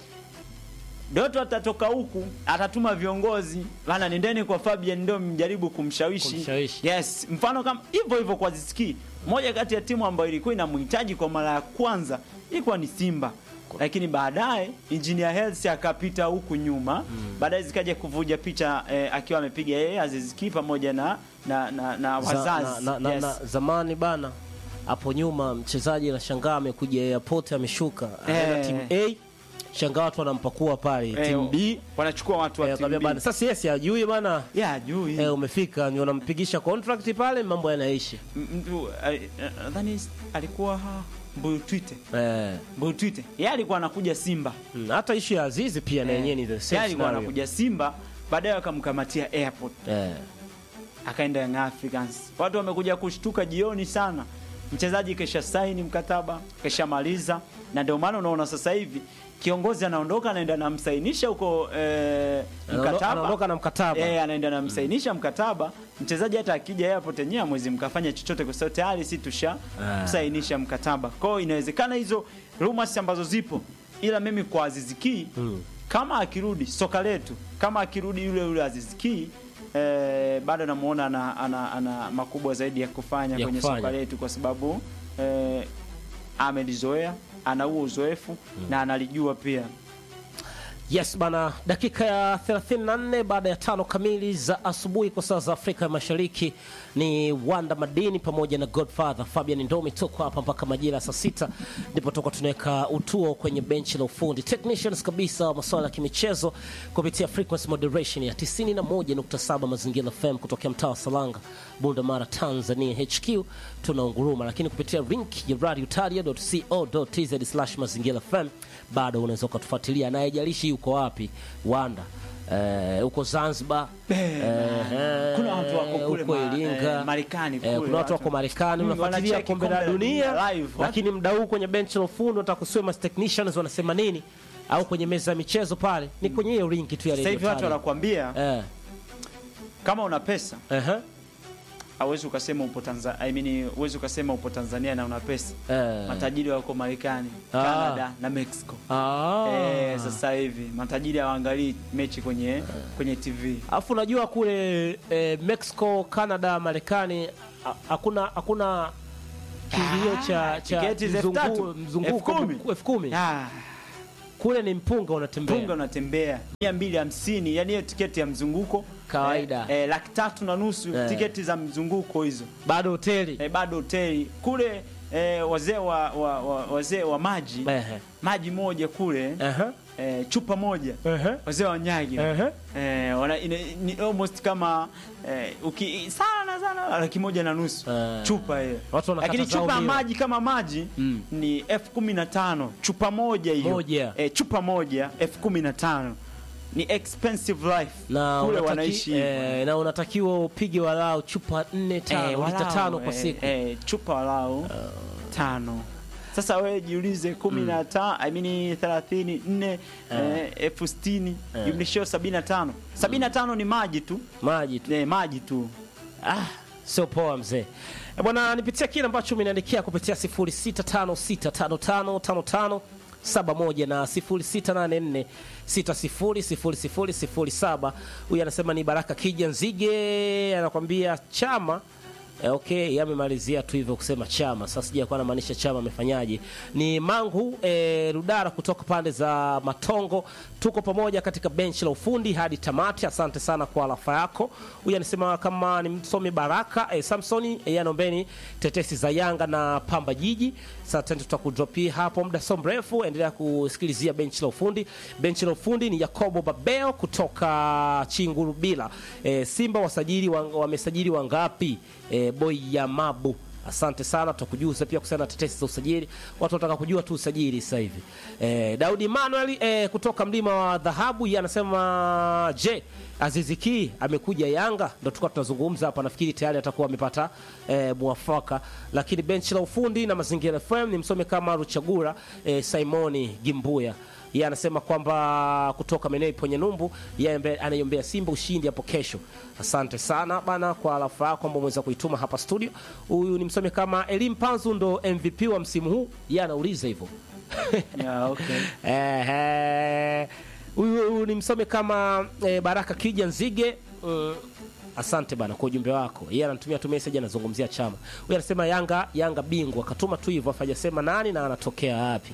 Doto atatoka huku atatuma viongozi bana, nendeni kwa Fabian Ndomi mjaribu kumshawishi. Kumshawishi. Yes, mfano kama hivyo hivyo kwa Ziziki, moja kati ya timu ambayo ilikuwa inamhitaji kwa mara ya kwanza ilikuwa ni Simba, lakini baadaye Engineer Hersi akapita huku nyuma mm. baadaye zikaja kuvuja picha eh, akiwa amepiga yeye Aziziki pamoja na na, na, na Za- wazazi na, na, yes. na, zamani bana hapo nyuma mchezaji anashangaa amekuja airport ameshuka anaenda Eh. timu A shangaa watu wanampakua pale Eh, timu B wanachukua watu wa eh, timu akamwambia B. bana sasa yes hajui bana ya juu hii eh, umefika ni wanampigisha contract pale mambo yanaishi M- mtu eh, eh, nadhani alikuwa ha, Mbuyu Twite eh, Mbuyu Twite yeye alikuwa anakuja Simba mm, hata ishu ya Azizi pia na yenyewe ni the yeye same alikuwa scenario anakuja Simba baadaye wakamkamatia airport eh, akaenda Young Africans. Watu wamekuja kushtuka jioni sana, mchezaji kesha saini mkataba kesha maliza, na ndio maana unaona sasa hivi kiongozi anaondoka anaenda namsainisha huko eh, Anaondo- mkataba anaondoka na mkataba. eh, anaenda namsainisha mkataba. Mchezaji hata akija airport yenyewe mwezi mkafanya chochote, kwa sababu tayari si tusha Ah. msainisha mkataba. Kwa hiyo inawezekana hizo rumors ambazo zipo, ila mimi kwa Aziziki Mm. kama akirudi soka letu, kama akirudi yule yule Aziziki eh, bado namuona ana, ana, ana makubwa zaidi ya kufanya Ya kwenye kufanya. soka letu kwa sababu eh, amelizoea, ana huo uzoefu na analijua pia. Yes bana, dakika ya 34 baada ya tano kamili za asubuhi kwa saa za Afrika ya Mashariki, ni Wanda Madini pamoja na Godfather Fabian Ndomi. Tuko hapa mpaka majira ya saa sita, ndipo toka tunaweka utuo kwenye benchi la ufundi technicians kabisa wa masuala ya kimichezo kupitia frequency moderation ya 91.7 Mazingira FM kutokea mtaa wa Salanga, Bunda Mara, Tanzania HQ. Tunaunguruma lakini kupitia link ya radiotaria.co.tz mazingira FM bado unaweza ukatufuatilia na haijalishi yuko wapi Wanda eh, uko Zanzibar eh, Kuna watu wako kule uko ma- Iringa eh, Marekani eh, kule, kuna watu watu- wako Marekani Mm, unafuatilia wanacheki kombe la kombe la dunia dunia live. lakini mda huu kwenye benchi la ufundi unataka kusiwe mas technicians wanasema nini au kwenye meza ya michezo pale ni kwenye hiyo link tu ya Sasa hivi Radio watu Taria. wanakuambia eh, kama una pesa ehe, hauwezi ukasema upo Tanzania, I mean huwezi ukasema upo Tanzania na una pesa. eh. Matajiri wako Marekani, Ah. Canada na Mexico. Ah. Eh, sasa hivi matajiri hawaangalii mechi kwenye kwenye TV. Alafu unajua kule eh, Mexico, Canada, Marekani ha- hakuna hakuna kiingilio cha cha tiketi za elfu mzungu- tatu, mzunguko elfu kumi. elfu kumi Ah, kule ni mpunga unatembea punga unatembea mia mbili hamsini yani hiyo tiketi ya mzunguko Kawaida. eh, eh, laki tatu na nusu Eh. tiketi za mzunguko hizo bado hoteli eh, bado hoteli kule eh, wazee wa, wa, wa, wazee wa maji Ehe. maji moja kule Aha. eh, chupa moja Ehe. wazee wa Nyagi Ehe. eh, wana, ina, ni almost kama eh, uki, sana sana laki moja na nusu Eh. chupa hiyo, Watu wanakata lakini zao chupa ya mia. maji kama maji Mm. ni elfu kumi na tano chupa moja hiyo Moja. eh, chupa moja elfu kumi na tano ni expensive life na kule unataki- wanaishi hivyo. eh, na unatakiwa upige walau chupa nne tano Eh, lita walau, tano kwa eh, siku eh, chupa walau tano sasa wewe jiulize kumi na tano I mean thelathini nne eh, elfu sitini jumlishio sabini na tano sabini na tano ni maji tu maji tu eh, maji tu ah, sio poa mzee Eh, bwana nipitia kile ambacho umeniandikia kupitia 0656555571 na 0684600007 huyu anasema ni baraka kija nzige anakwambia chama Eh, okay yamemalizia tu hivyo kusema chama sasa sijakuwa anamaanisha chama amefanyaje ni mangu eh, rudara kutoka pande za matongo tuko pamoja katika benchi la ufundi hadi tamati asante sana kwa alafa yako huyu anasema kama ni msomi baraka eh, samsoni eh, yanombeni tetesi za yanga na pamba jiji sasa tena tutakudropia hapo muda so mrefu endelea kusikilizia benchi la ufundi benchi la ufundi ni yakobo babeo kutoka chingurubila eh, simba wasajili wa- wamesajili wangapi eh, boy ya mabu asante sana tutakujuza pia kuhusiana na tetesi za usajili watu wanataka kujua tu usajili sasa hivi eh, daudi manuel eh, kutoka mlima wa dhahabu yeye anasema je aziziki amekuja yanga ndo tulikuwa tunazungumza hapa nafikiri tayari atakuwa amepata eh, mwafaka lakini benchi la ufundi na mazingira fm ni msome kama ruchagura eh, simoni gimbuya yeye anasema kwamba kutoka maeneo iponye numbu yeye ambaye anaiombea simba ushindi hapo kesho asante sana bana kwa alafa yako kwamba umeweza kuituma hapa studio huyu ni msome kama elim panzu ndo mvp wa msimu huu yeye anauliza hivyo yeah, okay. Ehe. huyu huyu ni msome kama eh, baraka kija nzige mm, asante bana kwa ujumbe wako yeye anatumia tu message anazungumzia chama huyu anasema yanga yanga bingwa akatuma tu hivyo afajasema nani na anatokea wapi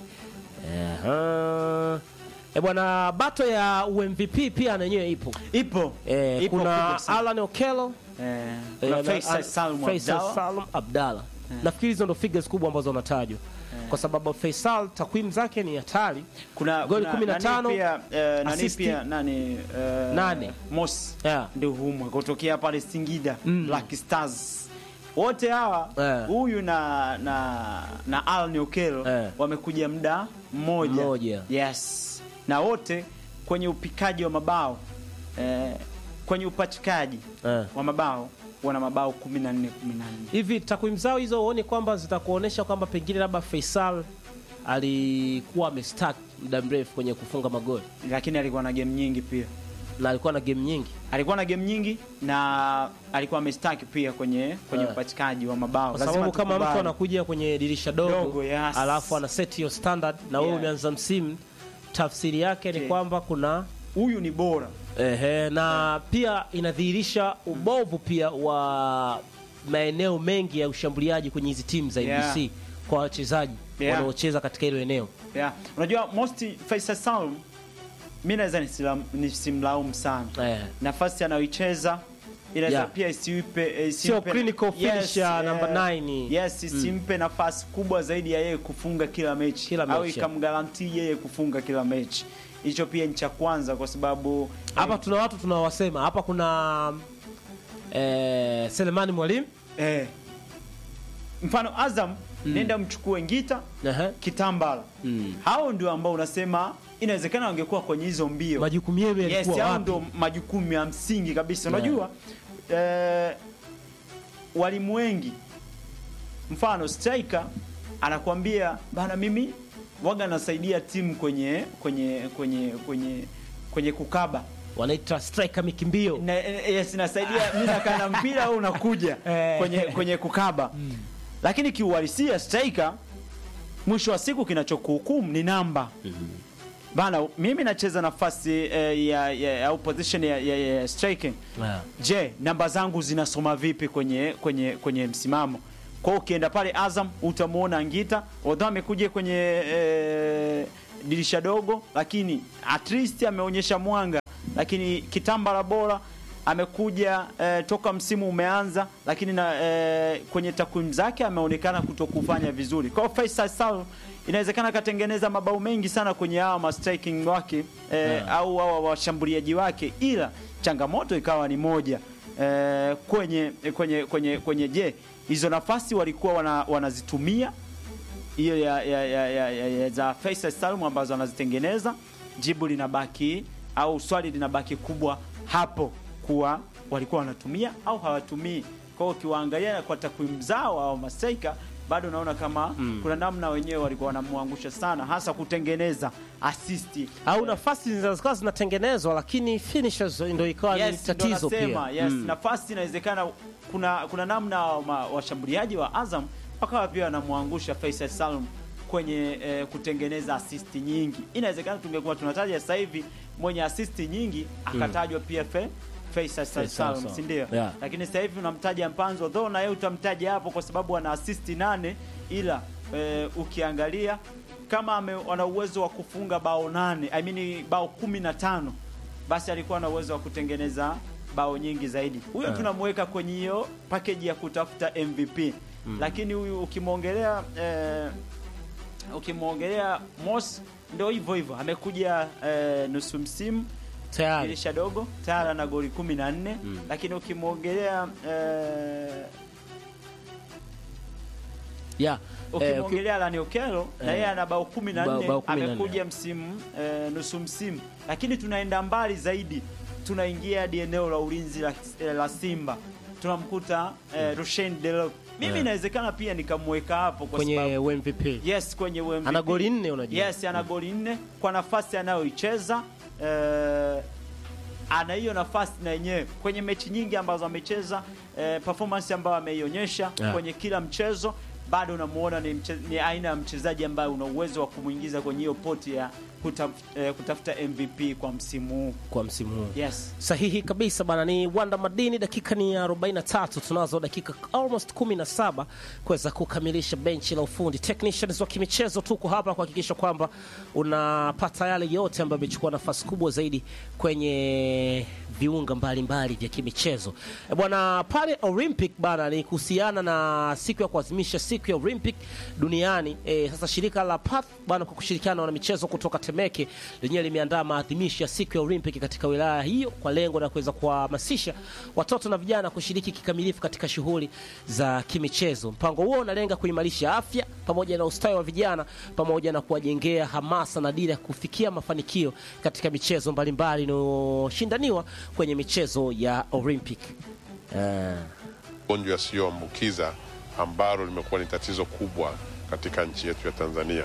Ehe. E bwana bato ya UMVP pia na yenyewe ipo ipo e, ipo kuna kubwa sana. Alan Okelo eh, eh, kuna na- Faisal Al- Salum Faisal Abdallah. Salum Abdalla nafikiri hizo ndo figures kubwa ambazo wanatajwa kwa sababu Faisal takwimu zake ni hatari kuna Goli kuna 15, nani pia eh, nani assist. pia nani eh, Nane. Mosi Yeah. ndio humwa kutokea pale Singida Mm. Black Stars wote hawa Eh. huyu na na na Al Okelo Eh. wamekuja muda mmoja Mmoja. yes na wote kwenye upikaji wa mabao eh, kwenye upachikaji Eh. wa mabao wana mabao 14 14 hivi takwimu zao hizo uone kwamba zitakuonyesha kwamba pengine labda Faisal alikuwa amestack muda mrefu kwenye kufunga magoli lakini alikuwa na game nyingi pia na alikuwa na game nyingi alikuwa na game nyingi na alikuwa amestaki pia kwenye kwenye Eh. upachikaji wa mabao kwa Lazima sababu kama mtu tukubali. anakuja kwenye dirisha dogo, Dogo, yes. alafu ana set hiyo standard na wewe Yeah. umeanza msimu tafsiri yake ni Okay. kwamba kuna huyu ni bora Ehe, na pia inadhihirisha ubovu pia wa maeneo mengi ya ushambuliaji kwenye hizi timu za Yeah. NBC kwa wachezaji Yeah. wanaocheza katika hilo eneo. yeah. unajua most Faisal Salum mi naweza nisilam- nisimlaumu sana Eh. nafasi anayoicheza inaweza Yeah. pia isiipe eh, Sio isimpe- clinical finisher eh, number nine. yes isimpe nafasi kubwa zaidi ya yeye kufunga kila mechi Kila au mechi, ikamgarantii yeye kufunga kila mechi hicho pia ni cha kwanza kwa sababu Hapa tuna watu tunawasema. Hapa kuna eh, Selemani Mwalimu. eh, mfano Azam nenda mchukue Ngita Ehe. Kitambala Mm. hao ndio ambao unasema inawezekana wangekuwa kwenye hizo mbio Majukumu yenu yes, yalikuwa hao wapi? ndio majukumu ya msingi kabisa Yeah. unajua eh, walimu wengi mfano striker anakuambia bana mimi waga nasaidia timu kwenye kwenye kwenye kwenye kwenye kukaba Wanaita striker mikimbio. na, yes, nasaidia mimi nakaa na mpira au unakuja Eh. kwenye kwenye kukaba lakini kiuhalisia striker mwisho wa siku kinachokuhukumu ni namba bana mimi nacheza nafasi eh, ya, ya, au position ya, ya, ya striking Yeah. je namba zangu zinasoma vipi kwenye kwenye kwenye msimamo Kwa hiyo ukienda pale Azam utamuona Ngita, although amekuja kwenye eh, dirisha dogo, lakini at least ameonyesha mwanga, lakini Kitambala bora amekuja eh, toka msimu umeanza, lakini na eh, kwenye takwimu zake ameonekana kutokufanya vizuri. Kwa hiyo Faisal Salum inawezekana akatengeneza mabao mengi sana kwenye hawa ma striking wake eh, au hawa washambuliaji wake, ila changamoto ikawa ni moja eh, kwenye kwenye kwenye kwenye je, hizo nafasi walikuwa wana, wanazitumia hiyo ya, ya, ya, ya, ya, ya za Faisal Salum ambazo anazitengeneza, jibu linabaki au swali linabaki kubwa hapo kuwa walikuwa wanatumia au hawatumii. Kwa hiyo ukiwaangalia kwa takwimu zao au mastraika bado naona kama kuna namna wenyewe walikuwa wanamwangusha sana, hasa kutengeneza asisti au nafasi zinaweza zinatengenezwa lakini finishers ndio ikawa ni Yes, ndo tatizo nasema, pia. yes, Mm. nafasi inawezekana kuna kuna namna wa- washambuliaji wa Azam wakawa pia wanamwangusha Faisal Salum kwenye eh, kutengeneza asisti nyingi. Inawezekana tungekuwa tunataja sasa hivi mwenye asisti nyingi akatajwa pia fe, Faisal Faisal Salum, Salum. si ndio? Yeah. Lakini sasa hivi unamtaja Mpanzo though na yeye utamtaja hapo kwa sababu ana asisti nane, ila eh, ukiangalia kama ame, ana uwezo wa kufunga bao nane, I mean bao kumi na tano basi alikuwa na uwezo wa kutengeneza bao nyingi zaidi. Huyo Yeah. tunamweka kwenye hiyo package ya kutafuta MVP. Lakini huyu ukimwongelea eh, ukimwongelea Moss ndio hivyo hivyo amekuja eh, nusu msimu Tayari. dirisha dogo tayari ana goli 14 lakini ukimwongelea eh, Yeah. Eh, uki- ukimwongelea Lani Okelo na yeye ana bao 14 Bao- bao 14, amekuja msimu eh, nusu msimu, lakini tunaenda mbali zaidi, tunaingia hadi eneo la ulinzi la, eh, la Simba tunamkuta eh, Rushen Delok. Mimi Yeah. inawezekana pia nikamweka hapo kwa sababu kwenye MVP. yes kwenye MVP. Ana goli nne unajua. Yes, ana goli nne kwa nafasi anayoicheza eh, ana hiyo nafasi na yenyewe kwenye mechi nyingi ambazo amecheza eh, performance ambayo ameionyesha Yeah. kwenye kila mchezo bado unamuona ni, mche, ni aina ya mchezaji ambaye una uwezo wa kumwingiza kwenye hiyo poti ya kutaf, eh, kutafuta MVP kwa msimu huu. kwa msimu huu. Yes. Sahihi kabisa bana, ni Wanda Madini. Dakika ni 43, tunazo dakika almost 17 kuweza kukamilisha benchi la ufundi. Technicians wa kimichezo tuko hapa kuhakikisha kwamba unapata yale yote ambayo yamechukua nafasi kubwa zaidi kwenye viunga mbalimbali vya kimichezo. E bwana, pale Olympic bana, ni kuhusiana na siku ya kuadhimisha siku ya Olympic duniani. E, sasa shirika la PATH bana kwa kushirikiana na wanamichezo kutoka Temeke lenyewe limeandaa maadhimisho ya siku ya Olympic katika wilaya hiyo kwa lengo la kuweza kuwahamasisha watoto na vijana kushiriki kikamilifu katika shughuli za kimichezo. Mpango huo unalenga kuimarisha afya pamoja na ustawi wa vijana pamoja na kuwajengea hamasa na dira ya kufikia mafanikio katika michezo mbalimbali inayoshindaniwa kwenye michezo ya Olympic. Eh, magonjwa yasiyoambukiza ambalo limekuwa ni tatizo kubwa katika nchi yetu ya Tanzania.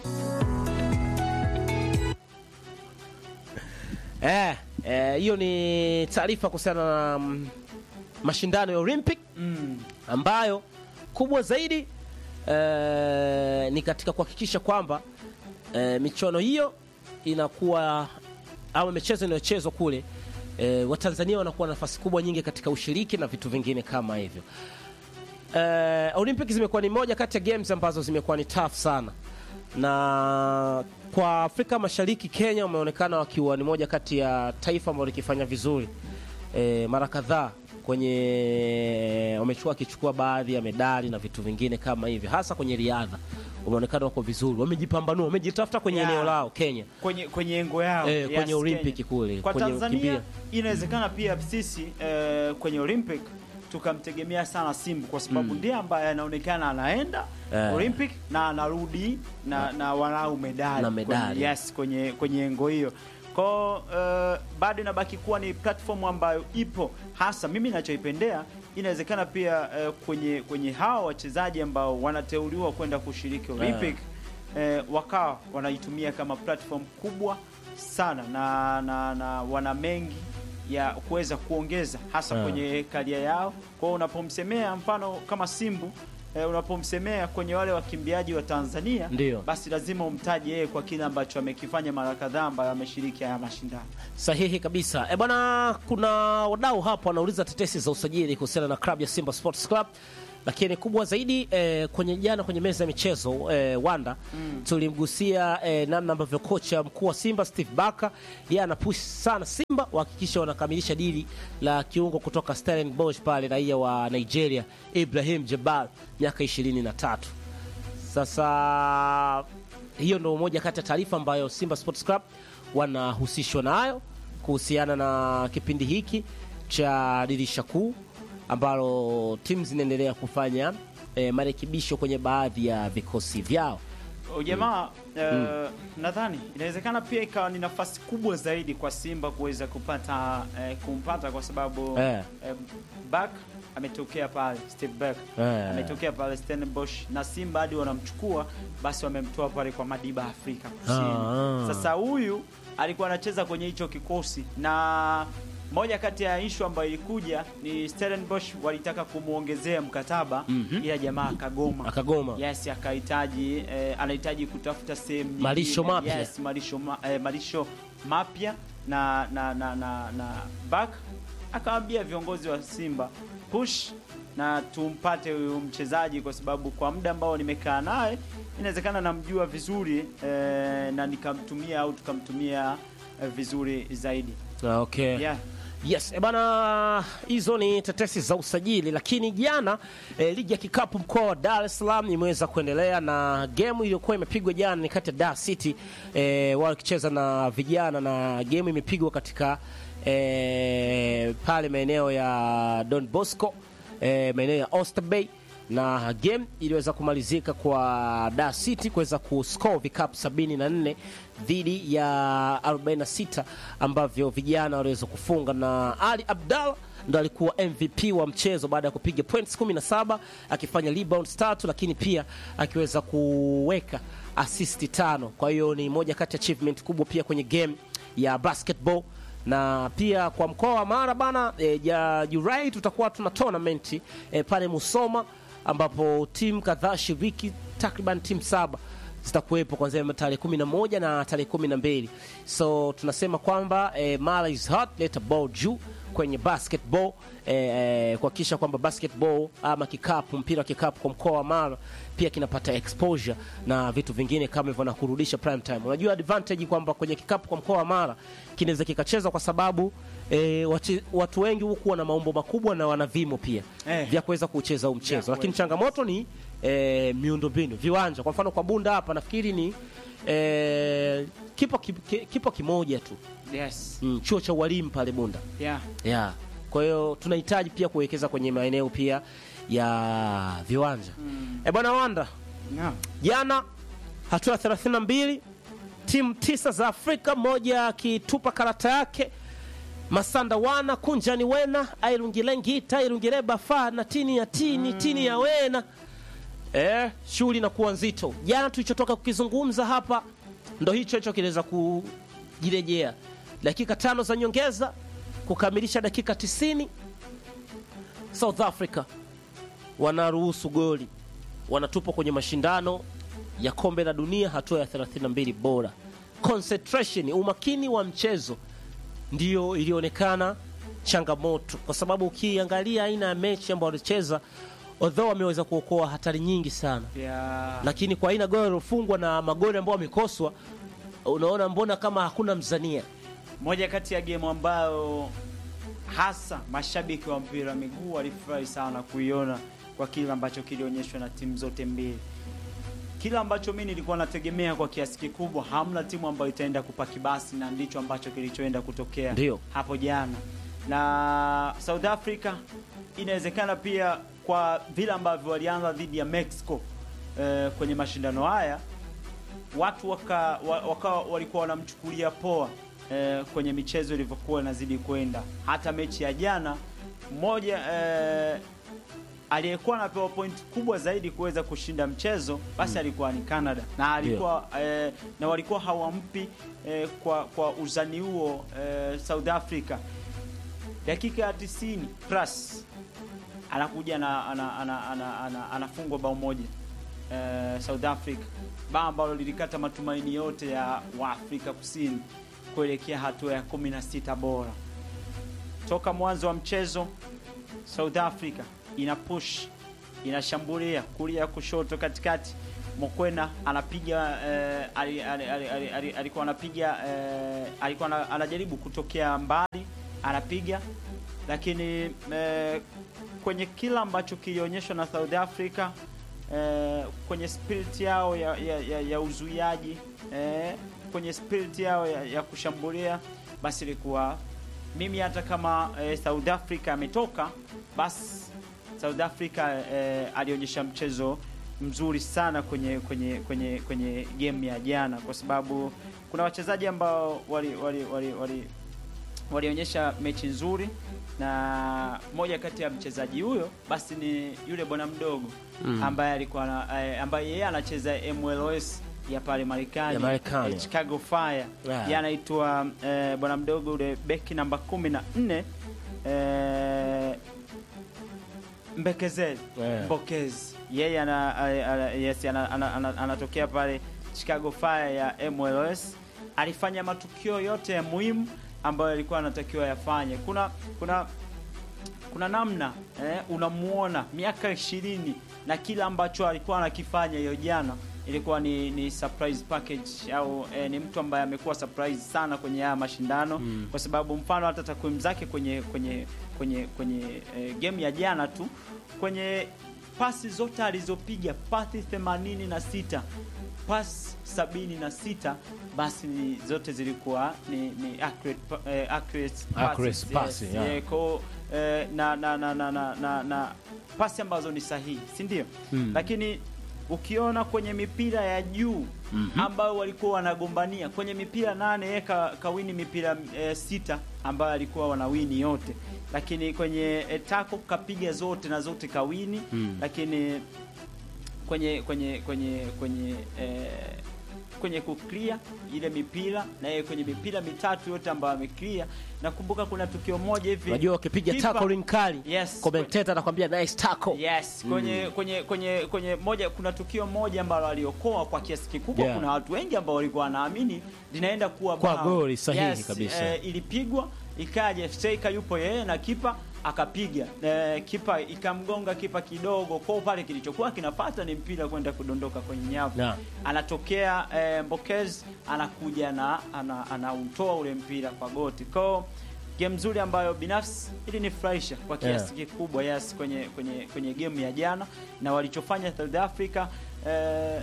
Eh, eh, hiyo ni taarifa kuhusiana na mm, mashindano ya Olympic ambayo kubwa zaidi eh, ni katika kuhakikisha kwamba eh, michuano hiyo inakuwa au michezo inayochezwa kule eh, Watanzania wanakuwa na nafasi kubwa nyingi katika ushiriki na vitu vingine kama hivyo. Eh, Olympic zimekuwa ni moja kati ya games ambazo zimekuwa ni tough sana, na kwa Afrika Mashariki Kenya wameonekana wakiwa ni moja kati ya taifa ambalo likifanya vizuri eh, mara kadhaa kwenye wamechukua wakichukua baadhi ya medali na vitu vingine kama hivyo, hasa kwenye riadha wameonekana wako vizuri, wamejipambanua, wamejitafuta kwenye Yeah. eneo lao Kenya. kwenye kwenye engo yao Eh, kwenye Olympic Kenya. kule, kwa kwenye Tanzania kukimbia. inawezekana pia sisi eh, kwenye Olympic tukamtegemea sana Simba kwa sababu ndiye ambaye anaonekana anaenda Eh. Olympic na anarudi na, na walau medali Na medali. kwenye, yes kwenye kwenye engo hiyo kwao uh, bado inabaki kuwa ni platform ambayo ipo hasa mimi nachoipendea inawezekana pia eh, kwenye kwenye hawa wachezaji ambao wanateuliwa kwenda kushiriki Olympic eh, wakawa wanaitumia kama platform kubwa sana na, na, na wana mengi ya kuweza kuongeza hasa Ah. kwenye karia yao. Kwa hiyo unapomsemea mfano kama Simbu eh, unapomsemea kwenye wale wakimbiaji wa Tanzania Ndio. basi lazima umtaje yeye kwa kile ambacho amekifanya mara kadhaa ambayo ameshiriki haya mashindano. Sahihi kabisa. E bwana, kuna wadau hapo wanauliza tetesi za usajili kuhusiana na klabu ya Simba Sports Club lakini kubwa zaidi eh, kwenye jana kwenye meza ya michezo eh, Wanda tulimgusia eh, namna ambavyo kocha mkuu wa Simba Steve Barker yeye anapush sana Simba wahakikisha wanakamilisha dili la kiungo kutoka Stellenbosch pale raia wa Nigeria Ibrahim Jabal miaka 23. Sasa hiyo ndio moja kati ya taarifa ambayo Simba Sports Club wanahusishwa nayo kuhusiana na kipindi hiki cha dirisha kuu ambalo timu zinaendelea kufanya eh, marekebisho kwenye baadhi ya vikosi vyao. Ujamaa eh, nadhani inawezekana pia ikawa ni nafasi kubwa zaidi kwa Simba kuweza kupata eh, kumpata kwa sababu Eh. eh, Back ametokea pale Steve Back Eh. ametokea pale Stellenbosch na Simba hadi wanamchukua basi wamemtoa pale kwa Madiba Afrika Kusini. Ah, ah. Sasa huyu alikuwa anacheza kwenye hicho kikosi na moja kati ya ishu ambayo ilikuja ni Stellenbosch walitaka kumwongezea mkataba ila jamaa akagoma Akagoma. Yes, akahitaji eh, anahitaji kutafuta sehemu nyingine. Malisho mapya. Yes, malisho ma, eh, malisho mapya na na na na, na back akawaambia viongozi wa Simba push na tumpate huyu mchezaji kwa sababu kwa muda ambao nimekaa naye inawezekana namjua vizuri eh, na nikamtumia au tukamtumia eh, vizuri zaidi. Ah, Okay. Yeah. Yes, e bana, hizo ni tetesi za usajili, lakini jana e, ligi ya kikapu mkoa wa Dar es Salaam imeweza kuendelea na game iliyokuwa imepigwa jana ni kati ya Dar City e, wao wakicheza na vijana, na game imepigwa katika e, pale maeneo ya Don Bosco e, maeneo ya Oyster Bay na game iliweza kumalizika kwa Dar City kuweza kuscore vikapu 74 dhidi ya 46 ambavyo vijana waliweza kufunga, na Ali Abdallah ndo alikuwa MVP wa mchezo baada ya kupiga points 17 akifanya rebounds tatu, lakini pia akiweza kuweka assist tano. Kwa hiyo ni moja kati ya achievement kubwa pia kwenye game ya basketball na pia kwa mkoa wa Mara bana e, ya Julai tutakuwa tuna tournament e, pale Musoma ambapo timu kadhaa shiriki takriban timu saba zitakuwepo kuanzia tarehe kumi na moja na tarehe kumi na mbili so tunasema kwamba e, Mara is hot, leta ball juu kwenye basketball e, e, kuhakikisha kwamba basketball ama kikapu, mpira wa kikapu kwa mkoa wa Mara pia kinapata exposure na vitu vingine kama hivyo na kurudisha prime time. Unajua advantage kwamba kwenye kikapu kwa mkoa wa Mara kinaweza kikachezwa kwa sababu e, watu, watu wengi huku wana maumbo makubwa na wana vimo pia Eh. vya kuweza kucheza huu mchezo, Vya lakini kuweza. changamoto ni e, miundombinu, viwanja. Kwa mfano kwa Bunda hapa nafikiri ni e, kipo, ki- ki- kipo kimoja tu Yes. mm, chuo cha ualimu pale Bunda Yeah. yeah. Kwa hiyo tunahitaji pia kuwekeza kwenye maeneo pia ya viwanja mm. E bwana Wanda, Yeah. jana hatua ya 32 timu tisa za Afrika, moja akitupa karata yake Masanda wana Kunjani wena Airungilengi Tairungireba fa na tini ya tini tini ya wena eh, shughuli inakuwa nzito. Jana tulichotoka kukizungumza hapa ndo hicho hicho kinaweza kujirejea, dakika tano za nyongeza kukamilisha dakika 90 South Africa wanaruhusu goli, wanatupwa kwenye mashindano ya kombe la dunia hatua ya 32 bora. Concentration, umakini wa mchezo ndiyo ilionekana changamoto, kwa sababu ukiangalia aina ya mechi ambayo walicheza, although wameweza kuokoa hatari nyingi sana, Yeah. lakini kwa aina goli waliofungwa na magoli ambayo wamekoswa, unaona mbona kama hakuna mzania. moja kati ya game ambayo hasa mashabiki wa mpira wa miguu walifurahi sana kuiona kwa kile ambacho kilionyeshwa na timu zote mbili. Kile ambacho mimi nilikuwa nategemea kwa kiasi kikubwa, hamna timu ambayo itaenda kupaki basi, na ndicho ambacho kilichoenda kutokea Ndio. hapo jana. Na South Africa inawezekana pia kwa vile ambavyo walianza dhidi ya Mexico eh, kwenye mashindano haya watu waka, wa- waka walikuwa wanamchukulia poa eh, kwenye michezo ilivyokuwa inazidi kwenda. Hata mechi ya jana mmoja eh, aliyekuwa anapewa point kubwa zaidi kuweza kushinda mchezo basi alikuwa ni Canada na alikuwa eh, na walikuwa hawampi eh, kwa, kwa uzani huo eh, South Africa dakika ya 90 plus anakuja na ana, ana, ana, ana, anafungwa bao moja eh, South Africa, bao ambalo lilikata matumaini yote ya Waafrika Kusini kuelekea hatua ya 16 bora. Toka mwanzo wa mchezo South Africa ina push inashambulia kulia, kushoto, katikati. Mokwena anapiga eh, ali- ali- ali- ali- ali- alikuwa anapiga eh, alikuwa ana- anajaribu kutokea mbali anapiga, lakini eh, kwenye kila ambacho kilionyeshwa na South Africa eh, kwenye spirit yao ya, ya, ya, ya uzuiaji eh, kwenye spirit yao ya, ya kushambulia, basi ilikuwa mimi hata kama eh, South Africa ametoka basi South Africa eh, alionyesha mchezo mzuri sana kwenye kwenye kwenye kwenye game ya jana, kwa sababu kuna wachezaji ambao wali wali wali, wali walionyesha mechi nzuri, na moja kati ya mchezaji huyo basi ni yule bwana mdogo Mm. ambaye alikuwa na- eh, ambaye yeye anacheza MLS ya pale Marekani Ya Marekani. eh, Chicago Fire Yeah. yeye anaitwa eh, bwana mdogo yule beki namba kumi na nne eh, Mbekezeli Yeah. Mbokezi yeye ana, ana, ana, yes, ana, ana, ana, anatokea pale Chicago Fire ya MLS. Alifanya matukio yote ya muhimu ambayo alikuwa anatakiwa yafanye. Kuna kuna kuna namna eh, unamuona miaka ishirini na kila ambacho alikuwa anakifanya hiyo jana ilikuwa ni, ni surprise package au eh, ni mtu ambaye amekuwa surprise sana kwenye haya mashindano Mm. kwa sababu mfano hata takwimu zake kwenye kwenye kwenye kwenye eh, game ya jana tu kwenye pasi zote alizopiga pasi 86 pasi 76 basi ni, zote zilikuwa ni, ni accurate, pa- eh, accurate Accurate passes, passing, yes, yeah. yeah, ko, eh, na, na, na, na, na, na, na pasi ambazo ni sahihi si ndio? Mm. Lakini ukiona kwenye mipira ya juu Mhm. ambayo walikuwa wanagombania kwenye mipira nane yeye ka, kawini mipira eh, sita ambayo alikuwa wanawini yote, lakini kwenye eh, tako kapiga zote na zote kawini Mm. lakini kwenye kwenye kwenye kwenye eh, kwenye kuclear ile mipira na yeye kwenye mipira mitatu yote ambayo ameclear. Nakumbuka kuna tukio moja hivi Unajua wakipiga kipa- tackling kali, Yes. commentator anakwambia nice tackle. Yes, kwenye kwenye kwenye kwenye moja kuna tukio moja ambalo aliokoa kwa kiasi kikubwa. Yeah. Kuna watu wengi ambao walikuwa wanaamini linaenda kuwa Kwa bao. goli sahihi yes, kabisa. Eh, ilipigwa ikaja striker yupo yeye na kipa akapiga eh, kipa ikamgonga kipa kidogo kwao pale, kilichokuwa kinafata ni mpira kwenda kudondoka kwenye nyavu Naam. anatokea eh, Mbokez anakuja na ana- anautoa ule mpira kwa goti kwao. Game nzuri ambayo binafsi ilinifurahisha kwa kiasi kikubwa yes, kwenye kwenye kwenye game ya jana na walichofanya South Africa eh,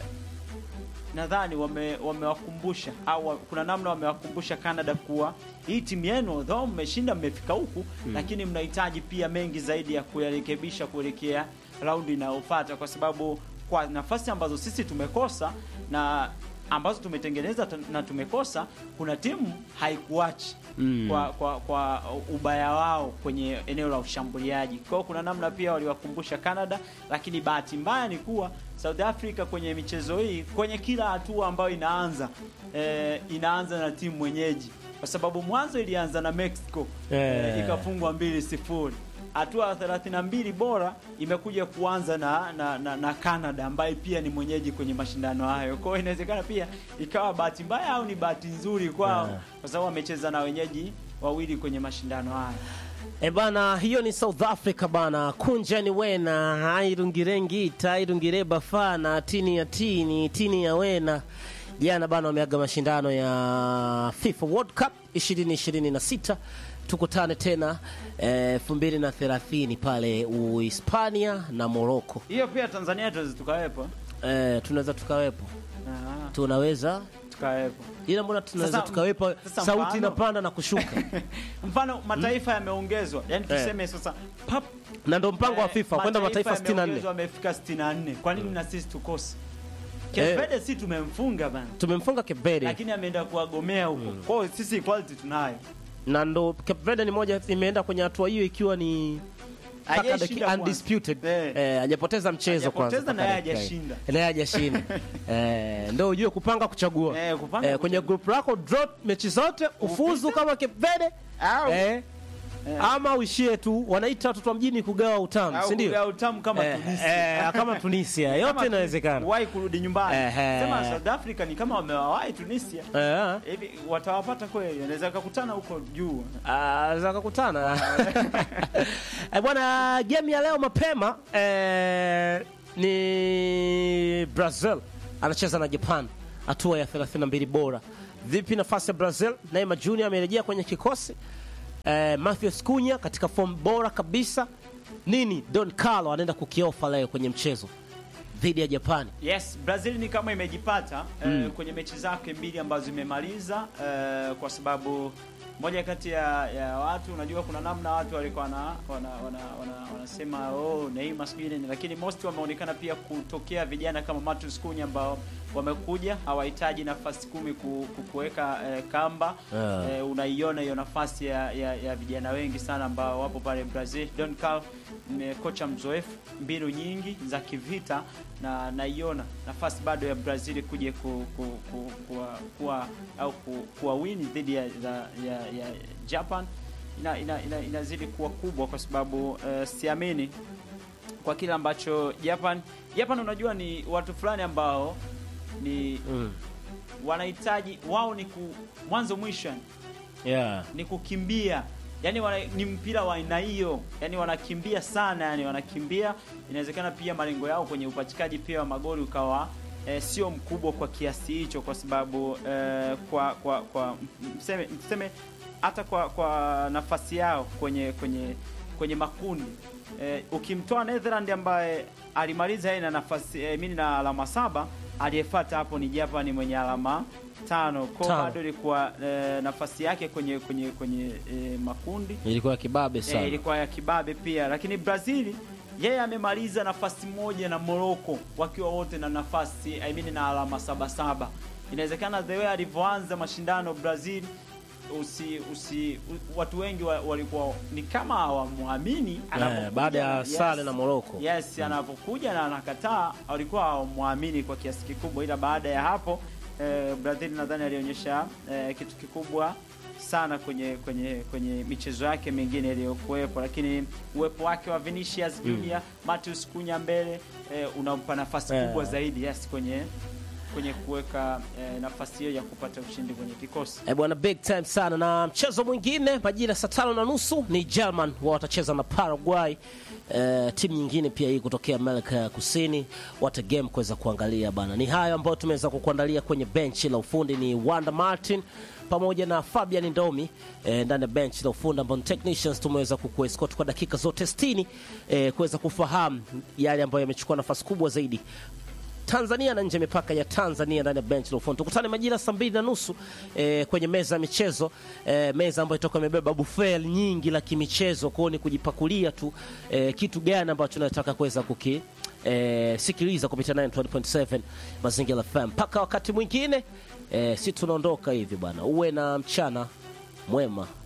nadhani wame- wamewakumbusha au wa- kuna namna wamewakumbusha Canada kuwa hii timu yenu though mmeshinda mmefika huku lakini mnahitaji pia mengi zaidi ya kuyarekebisha kuelekea raundi inayofuata, kwa sababu kwa nafasi ambazo sisi tumekosa na ambazo tumetengeneza tu- na tumekosa, kuna timu haikuachi Mm. kwa, kwa, kwa ubaya wao kwenye eneo la ushambuliaji. Kwa hiyo kuna namna pia waliwakumbusha Canada, lakini bahati mbaya ni kuwa South Africa kwenye michezo hii, kwenye kila hatua ambayo inaanza eh, inaanza na timu mwenyeji, kwa sababu mwanzo ilianza na Mexico Eh. eh, ikafungwa mbili sifuri. Hatua ya 32 bora imekuja kuanza na, na, na, na Canada ambaye pia ni mwenyeji kwenye mashindano hayo. Kwa hiyo inawezekana pia ikawa bahati mbaya au ni bahati nzuri kwao Yeah. kwa sababu wamecheza na wenyeji wawili kwenye mashindano haya. E bana, hiyo ni South Africa bana. Kunjani wena airungirengita airungireba fana tini ya tini tini ya wena. Jana bana wameaga mashindano ya FIFA World Cup 2026 tukutane tena elfu mbili na thelathini pale Uhispania na Morocco. Hiyo pia Tanzania tuweze tukawepo. Eh, tunaweza tukawepo, Ah, tunaweza tukawepo. ila mbona tunaweza Sasa- tukawepo, sasa sauti mfano- inapanda na kushuka Mfano mataifa yameongezwa. Yaani Eh. tuseme sasa pap na ndo mpango wa eh, FIFA kwenda mataifa 64 yameongezwa, wamefika 64. Kwa nini na sisi tukose? Eh. Kevede si tumemfunga bana. tumemfunga Cape Verde Lakini ameenda kuwagomea huko. Kwa hiyo sisi equality tunayo. na ndo Cape Verde ni moja imeenda kwenye hatua hiyo ikiwa ni mpaka Hajaishinda dakika kwanza. undisputed Eh. eh, hajapoteza mchezo kwanza Hajapoteza na mpaka yeye dakika hajashinda. hii. naye hajashinda eh, ndo ujue kupanga kuchagua Eh, kupanga eh, kwenye group lako draw mechi zote ufuzu kama Cape Verde Au. eh, ama uishie tu wanaita watoto wa mjini kugawa utamu Au si ndio kugawa utamu kama Eh, Tunisia. eh, kama Tunisia yote Kama inawezekana Wahi kurudi nyumbani. Ehe. Sema South Africa ni kama wamewawahi Tunisia. Eh, Hivi watawapata kweli? Anaweza kukutana huko juu. ah, za kukutana Eh, bwana game ya leo mapema eh, ni Brazil anacheza na Japan hatua ya 32 bora vipi nafasi ya Brazil Neymar Junior amerejea kwenye kikosi eh, Matthews Cunha katika form bora kabisa nini Don Carlo anaenda kukiofa leo kwenye mchezo dhidi ya Japani Yes, Brazil ni kama imejipata eh, kwenye mechi zake mbili ambazo imemaliza eh, kwa sababu moja kati ya, ya watu unajua, kuna namna watu walikuwa wana, wana, wana, wana, wanasema oh, Neymar sijui nini, lakini most wameonekana pia kutokea vijana kama Matheus Cunha ambao wamekuja hawahitaji nafasi kumi ku- ku- kuweka eh, kamba Yeah. eh, unaiona hiyo nafasi ya, ya, ya vijana wengi sana ambao wapo pale Brazil. Don Carlo ni kocha mzoefu, mbinu nyingi za kivita, na naiona nafasi bado ya Brazil kuja ku, ku, ku, kuwa, kuwa, au ku, kuwa wini dhidi ya, ya, ya, ya Japan ina, ina, ina, inazidi kuwa kubwa kwa sababu eh, siamini kwa kile ambacho Japan Japan unajua ni watu fulani ambao ni mm. wanahitaji wao ni ku, mwanzo mwisho yani yeah. ni kukimbia yani wana, ni mpira wa aina hiyo yani wanakimbia sana yani wanakimbia inawezekana pia malengo yao kwenye upachikaji pia wa magoli ukawa eh, sio mkubwa kwa kiasi hicho kwa sababu eh, kwa kwa kwa mseme, mseme hata kwa kwa nafasi yao kwenye kwenye kwenye makundi eh, ukimtoa Netherland ambaye alimaliza yeye na nafasi eh, mimi na alama saba aliyefuata hapo ni Japan mwenye alama tano kwa Tano. bado ilikuwa eh, nafasi yake kwenye kwenye kwenye eh, makundi ilikuwa kibabe sana eh, ilikuwa ya kibabe pia, lakini Brazil yeye amemaliza nafasi moja na Morocco wakiwa wote na nafasi I mean na alama saba saba. Inawezekana the way alivyoanza mashindano Brazil usi, usi u, watu wengi wa, walikuwa ni kama hawamwamini anapokuja. baada ya Yes. sare na Morocco. Yes, anapokuja na anakataa, walikuwa hawamwamini kwa kiasi kikubwa, ila baada ya hapo eh, Brazil nadhani alionyesha eh, kitu kikubwa sana kwenye kwenye kwenye michezo yake mingine iliyokuwepo, lakini uwepo wake wa Vinicius Junior, Matheus Cunha mbele eh, unampa nafasi Eh. kubwa zaidi yes kwenye kwenye kuweka eh, nafasi hiyo ya kupata ushindi kwenye kikosi. Eh, bwana big time sana na mchezo mwingine majira saa tano na nusu ni German wao watacheza na Paraguay. Eh, timu nyingine pia hii kutokea Amerika ya Kusini wata game kuweza kuangalia bana. Ni hayo ambayo tumeweza kukuandalia kwenye benchi la ufundi ni Wanda Martin pamoja na Fabian Ndomi eh, ndani ya benchi la ufundi ambao ni technicians tumeweza kukuescort kwa dakika zote 60 eh, kuweza kufahamu yale ambayo yamechukua nafasi kubwa zaidi Tanzania na nje ya mipaka ya Tanzania ndani ya bench la ufundi. Tukutane majira saa mbili na nusu eh, kwenye meza ya michezo eh, meza ambayo itoka imebeba buffet nyingi la kimichezo, kwao ni kujipakulia tu eh, kitu gani ambacho tunataka kuweza kuki eh, sikiliza kupitia 9.7 Mazingira FM. Mpaka wakati mwingine eh, si tunaondoka hivi bwana, uwe na mchana mwema.